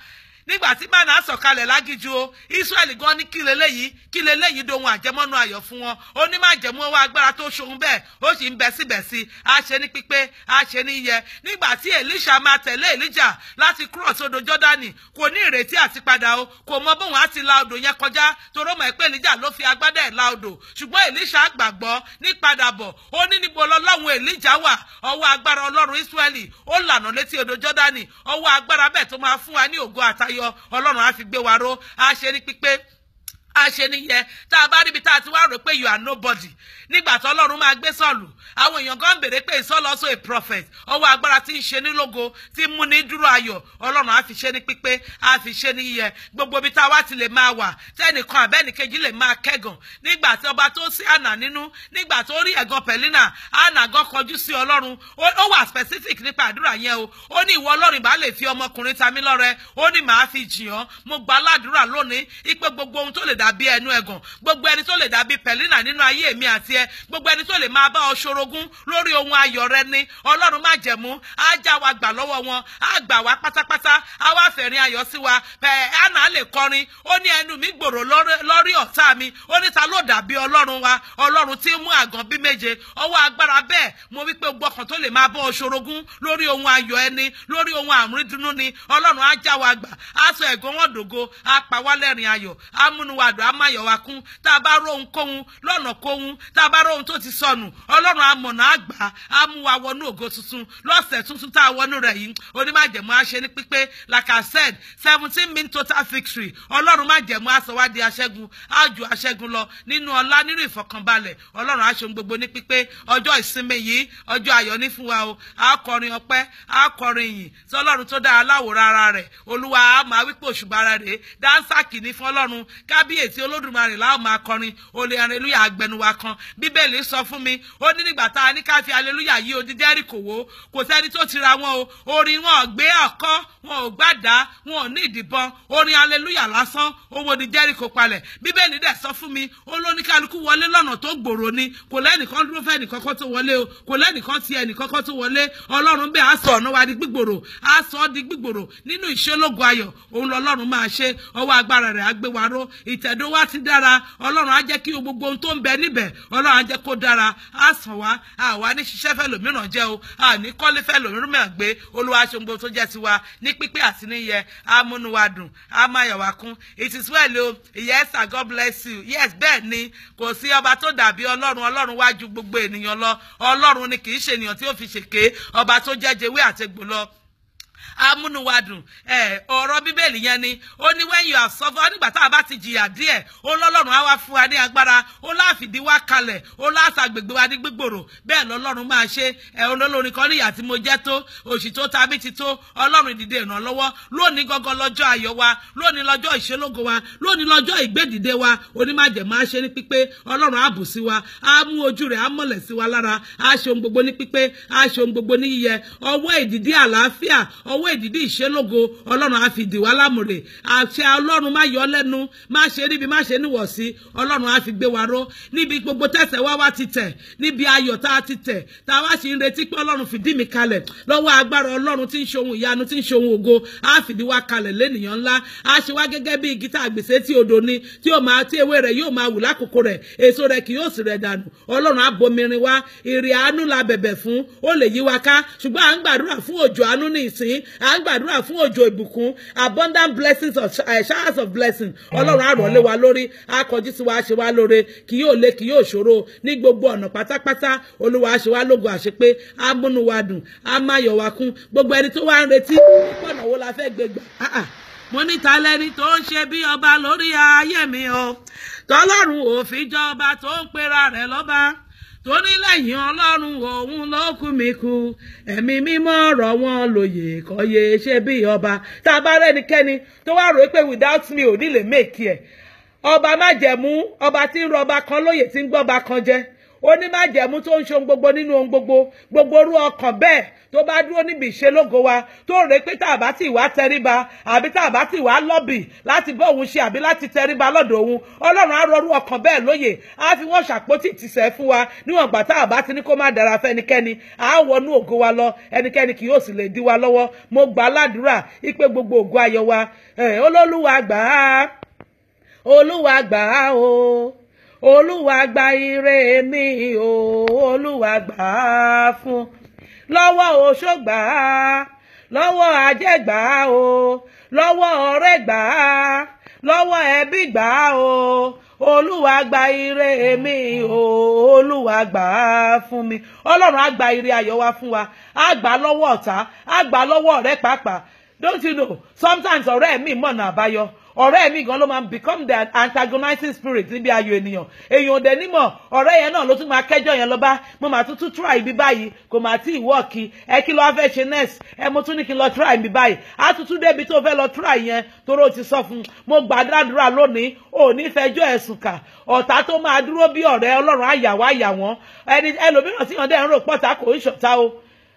nígbà tí mánà sọ̀kalẹ̀ lágíjú o Ísírẹ́lì gan ní kí leléyìí kí leléyìí dohun àjẹmọ́nú ayọ̀ fún wọn ó ní má jẹ̀mú ọwọ́ agbára tó ṣohun bẹ́ẹ̀ ó sì ń bẹ síbẹ̀ sí a ṣe ní pípé a ṣe ní yẹ nígbà tí Èlíṣà máa tẹ̀lé Èlíjà láti cross odò Jọ́dánì kò ní ìrètí àti padà o kò mọ bóun á ti la odò yẹn kọjá toró mọ̀ pé Èlíjà ló fi agbádá ẹ̀ la odò ṣùgbọ́n Èlíṣà gbàgbọ́ ní padàbọ̀ ó ní níbo lọ́lọ́run Èlíjà wà ọwọ́ agbára Ọlọ́run Ísírẹ́lì ó lànà létí odò Jọ́dánì ọwọ́ agbára bẹ́ẹ̀ tó máa fún wa ní ògo àtayọ Ọlọ́run á fi gbé wa ró á ṣe ní pípé a ṣe nìyẹn tá a bá ríbi tá a ti wá rò pé you are nobody nígbà tó ọlọ́run máa gbé sọ̀lù àwọn èèyàn kan béèrè pé ìsọ́lọ́sọ a prophet ọwọ́ agbára tí ń ṣe ní lógo tí ń mú ní dúró ayọ̀ ọlọ́run á fi ṣe ní pípé á fi ṣe ní yíyẹ gbogbo ibi tá a wá ti lè máa wà tẹ́nìkan àbẹ́nìkejì lè máa kẹ́gàn nígbà tí ọba tó sí àná nínú nígbà tó rí ẹ̀gàn pẹ̀línà àná gan kọjú sí ọlọ́run ó wà specific nípa àdúrà yẹn o ó ní ìwọ ọlọ́run bá lè fi ọmọkùnrin ta mí lọ́rẹ ó ní màá fi jìn ọ́ mo gbà ládùúrà lónìí ipe gbogbo ohun tó lè dàbí ẹnu ẹ̀gàn gbogbo ẹni tó lè dàbí pẹ̀línà nínú ayé mi àti ẹ gbogbo ẹni tó lè máa bá ọ ṣorogún lórí ohun ayọ̀ rẹ ní ọlọ́run má jẹ̀mú á já wa gbà lọ́wọ́ wọn á gbà wá pátápátá á wá fẹ̀rín ayọ̀ sí wa ẹ̀ àná lè kọrin ó ní ẹnu mi gbòòrò lórí ọ̀tá mi ó ní ta ló dàbí ọlọ́run wa ọlọ́run tí ń mú àgàn bí méje ọwọ́ agbára bẹ́ẹ̀ mo wí pé gbọ́kàn tó lè máa bá ọ ṣorogún lórí ohun ayọ̀ ẹni lórí ohun àmúrídùnnú ni ọlọ́run á já wa gbà á sọ ẹ̀gàn wọn dògo á pa wá lẹ́rìn ayọ̀ á múnú wa dùn á má yọ̀ wa kún tá a bá róhun kóhun lọ́nà kóhun tá a bá róhun tó ti sọnù ọlọ́run amọ̀nà àgbà á mú wa wọnú ògo tuntun lọ́sẹ̀ tuntun tá a wọnú rẹ̀ yìí onímájẹ̀mú á ṣe ní pípé like I said seventeen mean total victory ọlọ́run májẹ̀mú á sọ wá di aṣẹ́gun á ju aṣẹ́gun lọ nínú ọlá nínú ìfọ̀kànbalẹ̀ ọlọ́run á ṣe ohun gbogbo ní pípé ọjọ́ ìsinmi yìí ọjọ́ ayọ̀ ní fún wa o á kọrin ọpẹ́ á kọrin ìyìn sí ọlọ́run tó dá aláwòrán ara rẹ̀ olúwa á máa wípé òṣùbà ara rẹ̀ dáńsà kìíní fún ọlọ́run kábíyèsí olódùmarè láwọn máa kọrin olè aleluya agbẹnuwa kan bíbélì sọ fún mi ó ní nígbà tá a ní ká fi aleluya yí odi Jẹ́ríkò wó kò sẹ́ni tó tira wọn o orin wọn ò gbé ọ̀kọ́ wọn ò gbàdá wọn ò ní ìdìbọn orin aleluya lásán owó di Jẹ́ríkò palẹ̀ bíbélì dẹ̀ sọ fún mi ó ló ní kálukú wọlé lọ́nà tó gbòòrò ni kò lẹ́nìkan dúró fẹ́ nìkankan tó wọlé o kò lẹ́nìkan ti ẹnìkankan tó wọlé ọlọ́run bẹ́ẹ̀ á sọ ọ̀nà wa di gbígbòrò á sọ ọ́ di gbígbòrò nínú ìṣelógo ayọ̀ òun lọ́lọ́run máa ṣe ọwọ́ agbára rẹ̀ á gbé wa ró ìtẹ̀dó wa ti dára ọlọ́run á jẹ́ kí gbogbo ohun tó ń bẹ níbẹ̀ ọlọ́run á jẹ́ kó dára á sàn wá àwa ní ṣiṣẹ́ fẹ́ lòmíràn jẹ́ o àní kọ́lé fẹ́ lòmíràn gbé olúwa ṣe gbogbo tó jẹ́ tiwa ní pípé àti níyẹ á múnú wa dùn á máa yọ̀ wá kún it is well o yes sir God bless you yes bẹ́ẹ̀ ni kò sí ọba tó dàbí ọlọ́run ọlọ́run wá ju gbogbo ènìyàn lọ ọlọ́run ni kì í ṣe ènìyàn tí ó fi ṣèké ọba tó jẹ́ jewé àtegbò lọ amúnúwadùn ẹ ọ̀rọ̀ bíbélì yẹn ni ó ní when you have suffered nígbà tá a bá ti jìyà díẹ̀ ó lọ́lọ́run á wá fún wa ní agbára ó láàfìdí wá kalẹ̀ ó láàṣàgbègbè wa ní gbígbòrò bẹ́ẹ̀ lọ́lọ́run máa ṣe ẹ olólórin kan níyà tí mo jẹ́ tó òṣì tó ta bí ti tó ọlọ́run ìdìde ìrànlọ́wọ́ lónìí gangan lọ́jọ́ ayọ̀ wa lónìí lọ́jọ́ ìṣelógo wa lónìí lọ́jọ́ ìgbédìde wa onímájẹ̀mọ́ á ṣe ní pípé ọlọ́run á bù sí wa á mú ojú rẹ̀ á mọ̀lẹ̀ sí wa lára á ṣe ohun gbogbo ní pípé á ṣe ohun gbogbo ní yíyẹ ọwọ́ ìdìdí àlàáfíà ọwọ́ ìdìdí ìṣelógo ọlọ́run á fi dì wá lámùrè àṣẹ ọlọ́run má yọ lẹ́nu má ṣe níbi má ṣe níwọ̀sí ọlọ́run á fi gbé wa ró níbi gbogbo tẹ̀sẹ̀ wá wá ti tẹ̀ níbi ayọ̀ tá a ti tẹ̀ tá a wá sì ń retí pé ọlọ́run fìdí mi kalẹ̀ lọ́wọ́ agbára ọlọ́run tí ń ṣe ohun ìyanu tí ń ṣe ohun ògo á fìdí wa kalẹ̀ lẹ́nìyàn ńlá á ṣe wá gẹ́gẹ́ bí igi tá a gbèsè tí odò ni tí yóò máa tí ewé rẹ̀ yóò máa wù lákòókò rẹ̀ èso rẹ̀ kì yóò sì rẹ̀ dànù ọlọ́run á bomirin wá ìrì àánú la bẹ̀bẹ̀ fún ó lè yí wa ká ṣùgbọ́n à ń gbàdúrà fún òjò àánú ní ìsín à ń gbàdúrà fún òjò ìbùkún abundant blessings of uh, showers of blessing ọlọ́run á rọ̀ lé wa lórí á kọjú sí wa á ṣe wá lóore kì yóò le kì yóò ṣòro ní gbogbo ọ̀nà pátápátá olúwa á ṣe wá lógo àṣepé á múnú wa dùn á má yọ̀ wá kún gbogbo ẹni tó wá ń retí pọ̀nà wo la fẹ́ gbé gbà. Ah, ah. mo ní ta lẹni tó ń ṣe bí ọba lórí ayé mi o tọ́lọ́run òfin jọba tó ń pera rẹ̀ lọ́ba tó ní lẹ́yìn ọlọ́run òun ló kú mi kú ẹ̀mí mímọ́ ọ̀rọ̀ wọn lòyè kọ́yé ṣe bí ọba tá a bá rẹ́nikẹ́ni tó wá rò pé without me ò ní lè make ẹ̀ ọba májẹ̀mú ọba tí ń rọba kan lóyè tí ń gbọ́ba kan jẹ́ ó ní májẹ̀mú tó ń ṣe ohun gbogbo nínú ohun gbogbo gbogbo orú ọkàn bẹ́ẹ̀ tó bá dúró níbi ìṣelógo wa tó rè pé tá a bá ti wá tẹríba àbí tá a bá ti wá lọ́bì láti bọ́ òun ṣe àbí láti tẹríba lọ́dọ̀ òun ọlọ́run á rọrú ọkàn bẹ́ẹ̀ lóye á fi wọ́n ṣàpótí ìtìsẹ̀ fún wa níwọ̀n gbà tá a bá ti ní kó má dára fẹ́nikẹ́ni á wọnú ògo wa lọ ẹnikẹ́ni kì yóò sì lè dí wa lọ́wọ́ mo gbà á ládùúrà ipe gbogbo ògo ayọ̀ wa olólùwà gbà á olúwa gbà á o olúwa gba ire mi o olúwa gbà á fún lọ́wọ́ oṣó gbà á lọ́wọ́ ajé gbà á o lọ́wọ́ ọ̀rẹ́ gbà á lọ́wọ́ ẹbí gbà á o olúwa gba ire mi o olúwa gbà á fún mi ọlọ́run á gba ire ayọ̀ wa fún wa á gbà á lọ́wọ́ ọ̀tá á gbà á lọ́wọ́ ọ̀rẹ́ pàápàá don't you know sometimes ọ̀rẹ́ mi mọ̀nà àbáyọ ọ̀rẹ́ mi gan ló máa become the antagonizing spirit níbi ayọ̀ ènìyàn èèyàn ò dẹ̀ nímọ̀ ọ̀rẹ́ yẹn náà ló tún máa kẹ́jọ́ yẹn lọ bá mo máa tún tún try ibi báyìí kò máa tí ì wọ́ọ̀kì ẹ kí ló wá fẹ́ ṣe next ẹ mo tún ní kí n lọ try ibi báyìí á tún tún débi tó fẹ́ lọ try yẹn torí o ti sọ fún un mo gbàdúrà lónìí ò ní fẹjọ́ ẹ̀sùn kà ọ̀tá tó máa dúró bí ọ̀rẹ́ ọlọ́run àyàwó àyàwọ́n ẹni ẹlòmíràn tí yàn dẹ́ ń rò pọ̀tà kò ń ṣọ̀tá o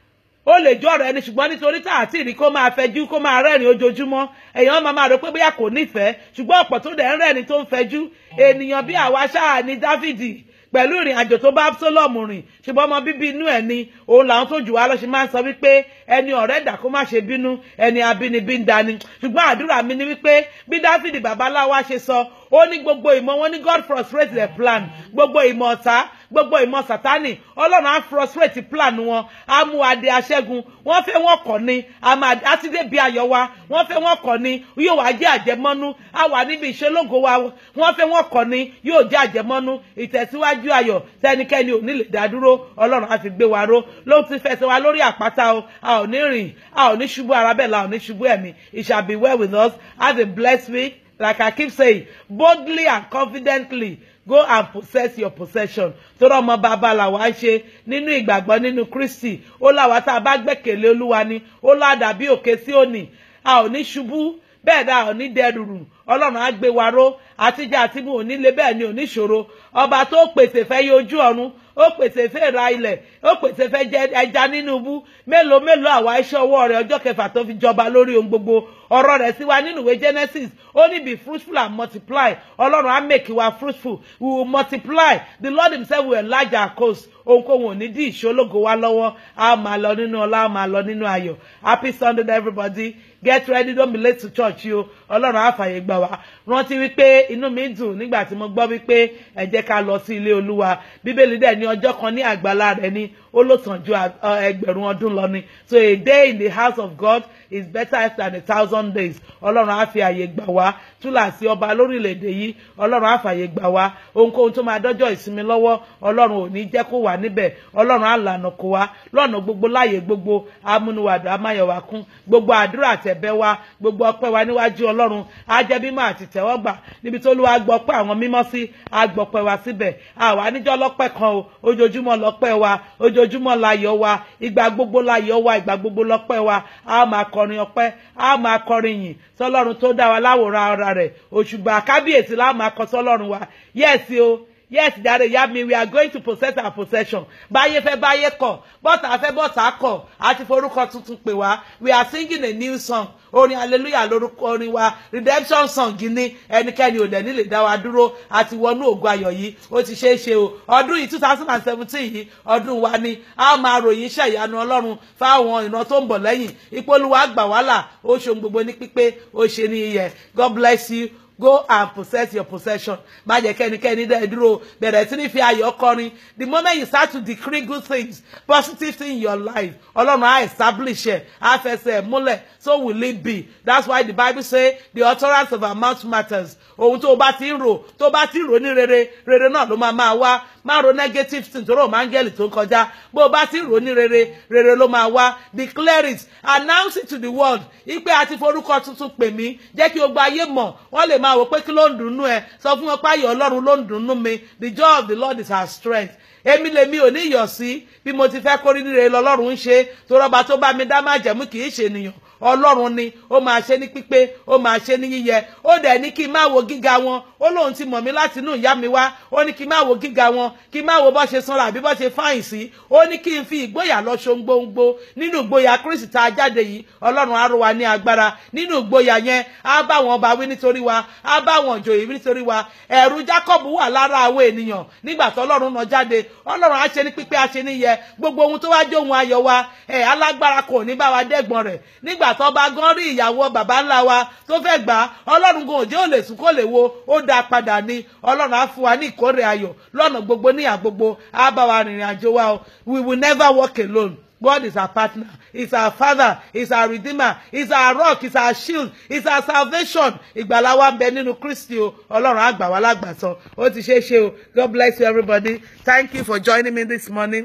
ó lè jọ ọ̀rẹ́ ni ṣùgbọ́n nítorí tá àti ìrí kó máa fẹjú kó máa rẹ́rìn ojoojúmọ́ èèyàn máa máa rò pé bóyá kò nífẹ̀ẹ́ ṣùgbọ́n ọ̀pọ̀ tó dẹ̀ ń rẹ́rìn tó ń fẹjú ènìyàn bí àwa ṣáà ní Dáfídì pẹ̀lú ìrìn àjò tó bá Absalom rìn ṣùgbọ́n ọmọ bíbí inú ẹ̀ ni òun làwọn tó jù wá lọ ṣe máa ń sọ wípé ẹni ọ̀rẹ́ dà kó má ṣe bínú ẹni abínibí ń dani ṣùgbọ́n àdúrà mi ni wípé bí Dáfídì babaláwa ṣe sọ ó ní gbogbo ìmọ̀ wọn ní God frustrate their plan gbogbo ìmọ̀ ọ̀tá gbogbo ìmọ̀ sátánì ọlọ́run á frustrate plan wọn á mú adé aṣẹ́gun wọ́n fẹ́ wọ́n kọ̀ ni á ti dé bí ayọ̀ wa wọ́n fẹ́ wọ́n kọ̀ ni yóò wá jẹ́ àjẹmọ́nú á wà níbi ìṣelógo wa wọ́n fẹ́ wọ́n kọ̀ ni yóò jẹ́ àjẹmọ́nú ìtẹ̀síwájú ayọ̀ tẹnikẹ́ni ò ní lè dá dúró ọlọ́run á fi gbé wa ró ló ti fẹsẹ̀ wa lórí àpáta o a ò ní rìn a ò ní ṣubú ara bẹ́ẹ̀ la ò ní ṣubú ẹ̀mí it shall be well with us have a blessed week like I keep saying boldly and confidently go and possess your possession tóró ọmọ bàbá làwa ń ṣe nínú ìgbàgbọ́ nínú Kristi ó láwa tá a bá gbẹ́kẹ̀lé Olúwa ni ó ládà bí òkè sí òní a ò ní ṣubú bẹ́ẹ̀ dá ò ní dẹrùrù Ọlọ́run á gbé wa ró àtijọ́ àti mu ò ní lé bẹ́ẹ̀ ni ò ní ṣòro ọba tó pèsè fẹ́ yẹ ojú ọ̀run ó pèsè fẹ́ ra ilẹ̀ ó pèsè fẹ́ jẹ ẹja nínú ibú mélòó mélòó àwa iṣẹ́ ọwọ́ rẹ̀ ọjọ́ kẹfà tó fi jọba lórí ohun gbogbo ọ̀rọ̀ rẹ̀ sí wa nínú ìwé Genesis ó ní be fruitful and multiply ọlọ́run á make wa fruitful we will multiply the Lord himself will enlarge our coast ohunkóhun ò ní dí ìṣológo wa lọ́wọ́ a máa lọ nínú ọlá a máa lọ nínú ayọ̀ happy Sunday to everybody get ready don't be late to church o ọlọ́run á fàyè gbà wá rántí wípé inú mi dùn nígbà tí mo gbọ́ wípé ẹ jẹ́ ká lọ sí ilé olúwa bíbélì dẹ̀ ní ọjọ́ kan ní àgbàlá rẹ̀ ní ó ló sàn ju ẹgbẹ̀rún ọdún lọ ni so a day in the house of God is better than a thousand days ọlọ́run á fi àyè gbà wá túláàsì ọba lórílẹ̀‐èdè yìí ọlọ́run á fàyè gbà wá ohunkóhun tó máa dọ́jọ́ ìsinmi lọ́wọ́ ọlọ́run ò ní jẹ́ kó wà níbẹ̀ ọlọ́run á lànà kó wá lọ́nà gbogbo láàyè gbogbo amúniwàdù amáyọ̀wá kún gbogbo àdúrà àtẹ̀bẹ́ wa gbogbo ọpẹ́ wa níwájú ọlọ́run á jẹ́ mímọ́ àti tẹ́wọ́gbà níbi tó lù wá gbọ́ pé àwọn mímọ́ sí á gbọ́pẹ́ wa síbẹ̀ àwa níjọ́ lọ́pẹ́ kan o ojoojúmọ́ lọ́pẹ́ wa ojoojúmọ́ láyọ̀ wa ìgbà gbogbo láyọ̀ wa ìgbà gbogbo lọ́pẹ́ wa á máa kọrin ọpẹ́ á máa kọrin yìn sọlọ́run tó dá wa láwòrán ara rẹ̀ òṣùgbà kábíyèsí lá máa kọ sọlọ́run wa yẹ́ẹ̀sì o yes jare ya mi we are going to possess our possession báyé fẹ́ báyé kọ̀ bọ́tà fẹ́ bọ́tà kọ̀ àti forúkọ tuntun pè wá we are singing a new song orin hallelujah lórúkọ orin wa redemption song ní ẹnikẹ́ni ò dẹ̀ nílè dá wa dúró àti wọnú ògo ayọ̀ yìí ó ti ṣeé ṣe o ọdún yìí two thousand and seventeen yìí ọdún wa ni a máa ròyìn iṣẹ́ ìyanu ọlọ́run fáwọn ìran tó ń bọ̀ lẹ́yìn ìpolówó àgbà wàhálà ó ṣe ohun gbogbo ní pípé ó ṣe ní iyẹ̀ God bless you go and possess your possession má jẹ́ kẹ́nikẹ́ni dẹ́ dúró bẹ̀rẹ̀ sí ní fi ayọ̀ kọrin the moment you start to decree good things positive things in your life ọlọ́run á establish ẹ̀ á fẹsẹ̀ múlẹ̀ so will it be that's why the bible say the utterance of our mouth matters ohun tó o bá ti ń rò tó o bá ti ń rò ní rere rere náà ló máa máa wá má ro negative thing tó rò máa ń gẹ́lì tó ń kọjá bó o bá ti ń rò ní rere rere ló máa wá declare it announce it to the world ipe àti forúkọ tuntun pè mí jẹ́ kí o gba ayé mọ̀ wọ́n lè máa wò pé kí ló ń dùnnú ẹ sọ fún wọn pé ayọ̀ ọlọ́run ló ń dùnnú mi the joy of the lord is our strength èmi lèmi ò ní yọ̀ sí bí mo ti fẹ́ kórí níre lọ́lọ́run ń ṣe tó rọ́ba tó bá mi dá má jẹ̀mú kì í ṣe ènìyàn ọlọ́run ni ó máa ṣe ní pípé ó máa ṣe ní yíyẹ ó dẹ̀ ní kí n má wo gíga wọn ó lóun ti mọ̀ mí láti inú ìyá mi wá ó ní kí n má wo gíga wọn kí n má wo bó ṣe sanra àbí bó ṣe fáyìn sí ó ní kí n fi ìgboyà lọ ṣoǹgbòǹgbò nínú ìgboyà kristi tá a jáde yìí ọlọ́run á ró wa ní agbára nínú ìgboyà yẹn á bá wọn ọba wí nítorí wa á bá wọn òjòyè wí nítorí wa ẹ̀rù jacob wà lára àwọn ènìyàn nígbà tó ọlọ́run náà jáde ọlọ́run á ṣe ní pípé á ṣe níyẹ gbogbo ohun tó wá jó ohun ayọ̀ wa ẹ̀ alágbára kò ní bá wa dẹ́gbọ̀n rẹ̀ nígbà tó bá gan rí ìyàwó bàbá ńlá wa tó fẹ́ gbà á ọlọ́run gan òjò lè sùn kó lè wo ó dá padà ní ọlọ́run á fún wa ní ìkórè ayọ̀ lọ́nà gbogbo níyà gbogbo á bá wa rìnrìn àjò wa o we will never walk alone. God is our partner. He's our father. He's our redeemer. He's our rock. He's our shield. He's our salvation. Ìgbàlà wa ń bẹ nínú Kristi o. Ọlọ́run á gbà wá lágbàtàn. Ó ti ṣeé ṣe o. God bless you everybody. Thank you for joining me this morning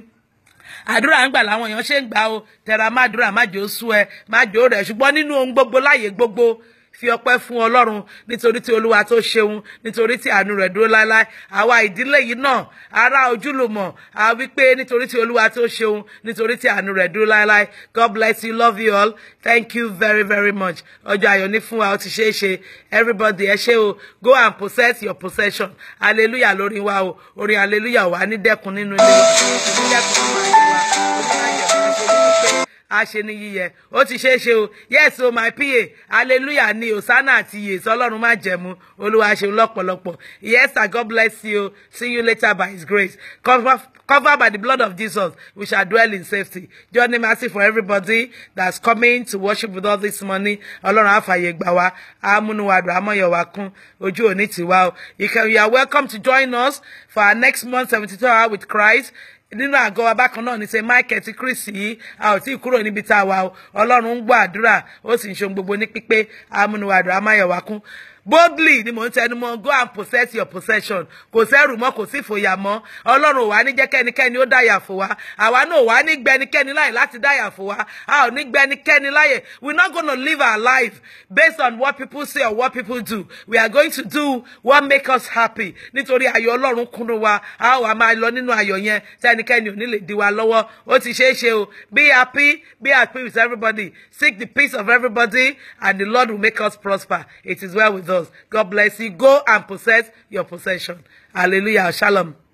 àdúrà ń gbà láwọn èèyàn ṣe ń gbà o tẹra má dúrà má jò sú ẹ má jò rẹ ṣùgbọ́n nínú ohun gbogbo láàyè gbogbo fi ọpẹ́ fún Ọlọ́run nítorí tí Olúwa tó ṣeun nítorí tí àánú rẹ̀ dúró láéláé àwa ìdílé yìí náà ará ojúlùmọ̀ a wí pé nítorí tí Olúwa tó ṣeun nítorí tí àánú rẹ̀ dúró láéláé God bless you love you all thank you very very much ọjọ́ ayọ̀ ní fún wa ó ti ṣeé ṣe everybody ẹ ṣé o go and possess your possession hallelujah lórí wa o orin hallelujah wà ní dẹ́kun nínú ilé wa ní dẹ́kun nínú ayé wa onímọ̀ àjẹmọ́ a ṣe ní yíyẹ ó ti ṣeé ṣe o yes o my pa hallelujah ni osana àti iye sọlọ́run má jẹ̀mú olúwa ṣeun lọ́pọ̀lọpọ̀ yes sir god bless you see you later by his grace cover covered by the blood of jesus we shall dwell in safety journey mercy for everybody that's coming to worship with us this morning ọlọ́run àfààyè gbà wá amúnúwàdùn amọ̀yọ̀wá kún ojú òní tiwa o you can you are welcome to join us for our next month seventy two hour with christ nínú àgọ́ wa bákan náà ní ṣe michael ti kristi yìí a ò tí ì kúrò níbi tá a wà o ọlọ́run ń gbọ́ àdúrà ó sì ń ṣe ohun gbogbo ní pípé amúnúwàdùn amáyọ̀wá kún boldly ni mò ń tẹnu mọ́ go and possess your possession kò sẹ́rù mọ́ kò sí ìfòyà mọ́ ọlọ́run ò wá ní jẹ́ kẹ́nikẹ́ni ó dáyà fò wá àwa náà ò wá ní gbẹnikẹ́ni láyè láti dáyà fò wá a ò ní gbẹnikẹ́ni láyè we not gonna live our life based on what people say or what people do we are going to do what make us happy nítorí ayọ̀ ọlọ́run kúnnú wa a ó wá máa lọ nínú ayọ̀ yẹn tẹ́nikẹ́ni ò ní lè di wa lọ́wọ́ ó ti ṣeé ṣe o be happy be happy with everybody seek the peace of everybody and the Lord will make us prosper it is well with us. God bless you. Go and possess your possession. Hallelujah. Shalom.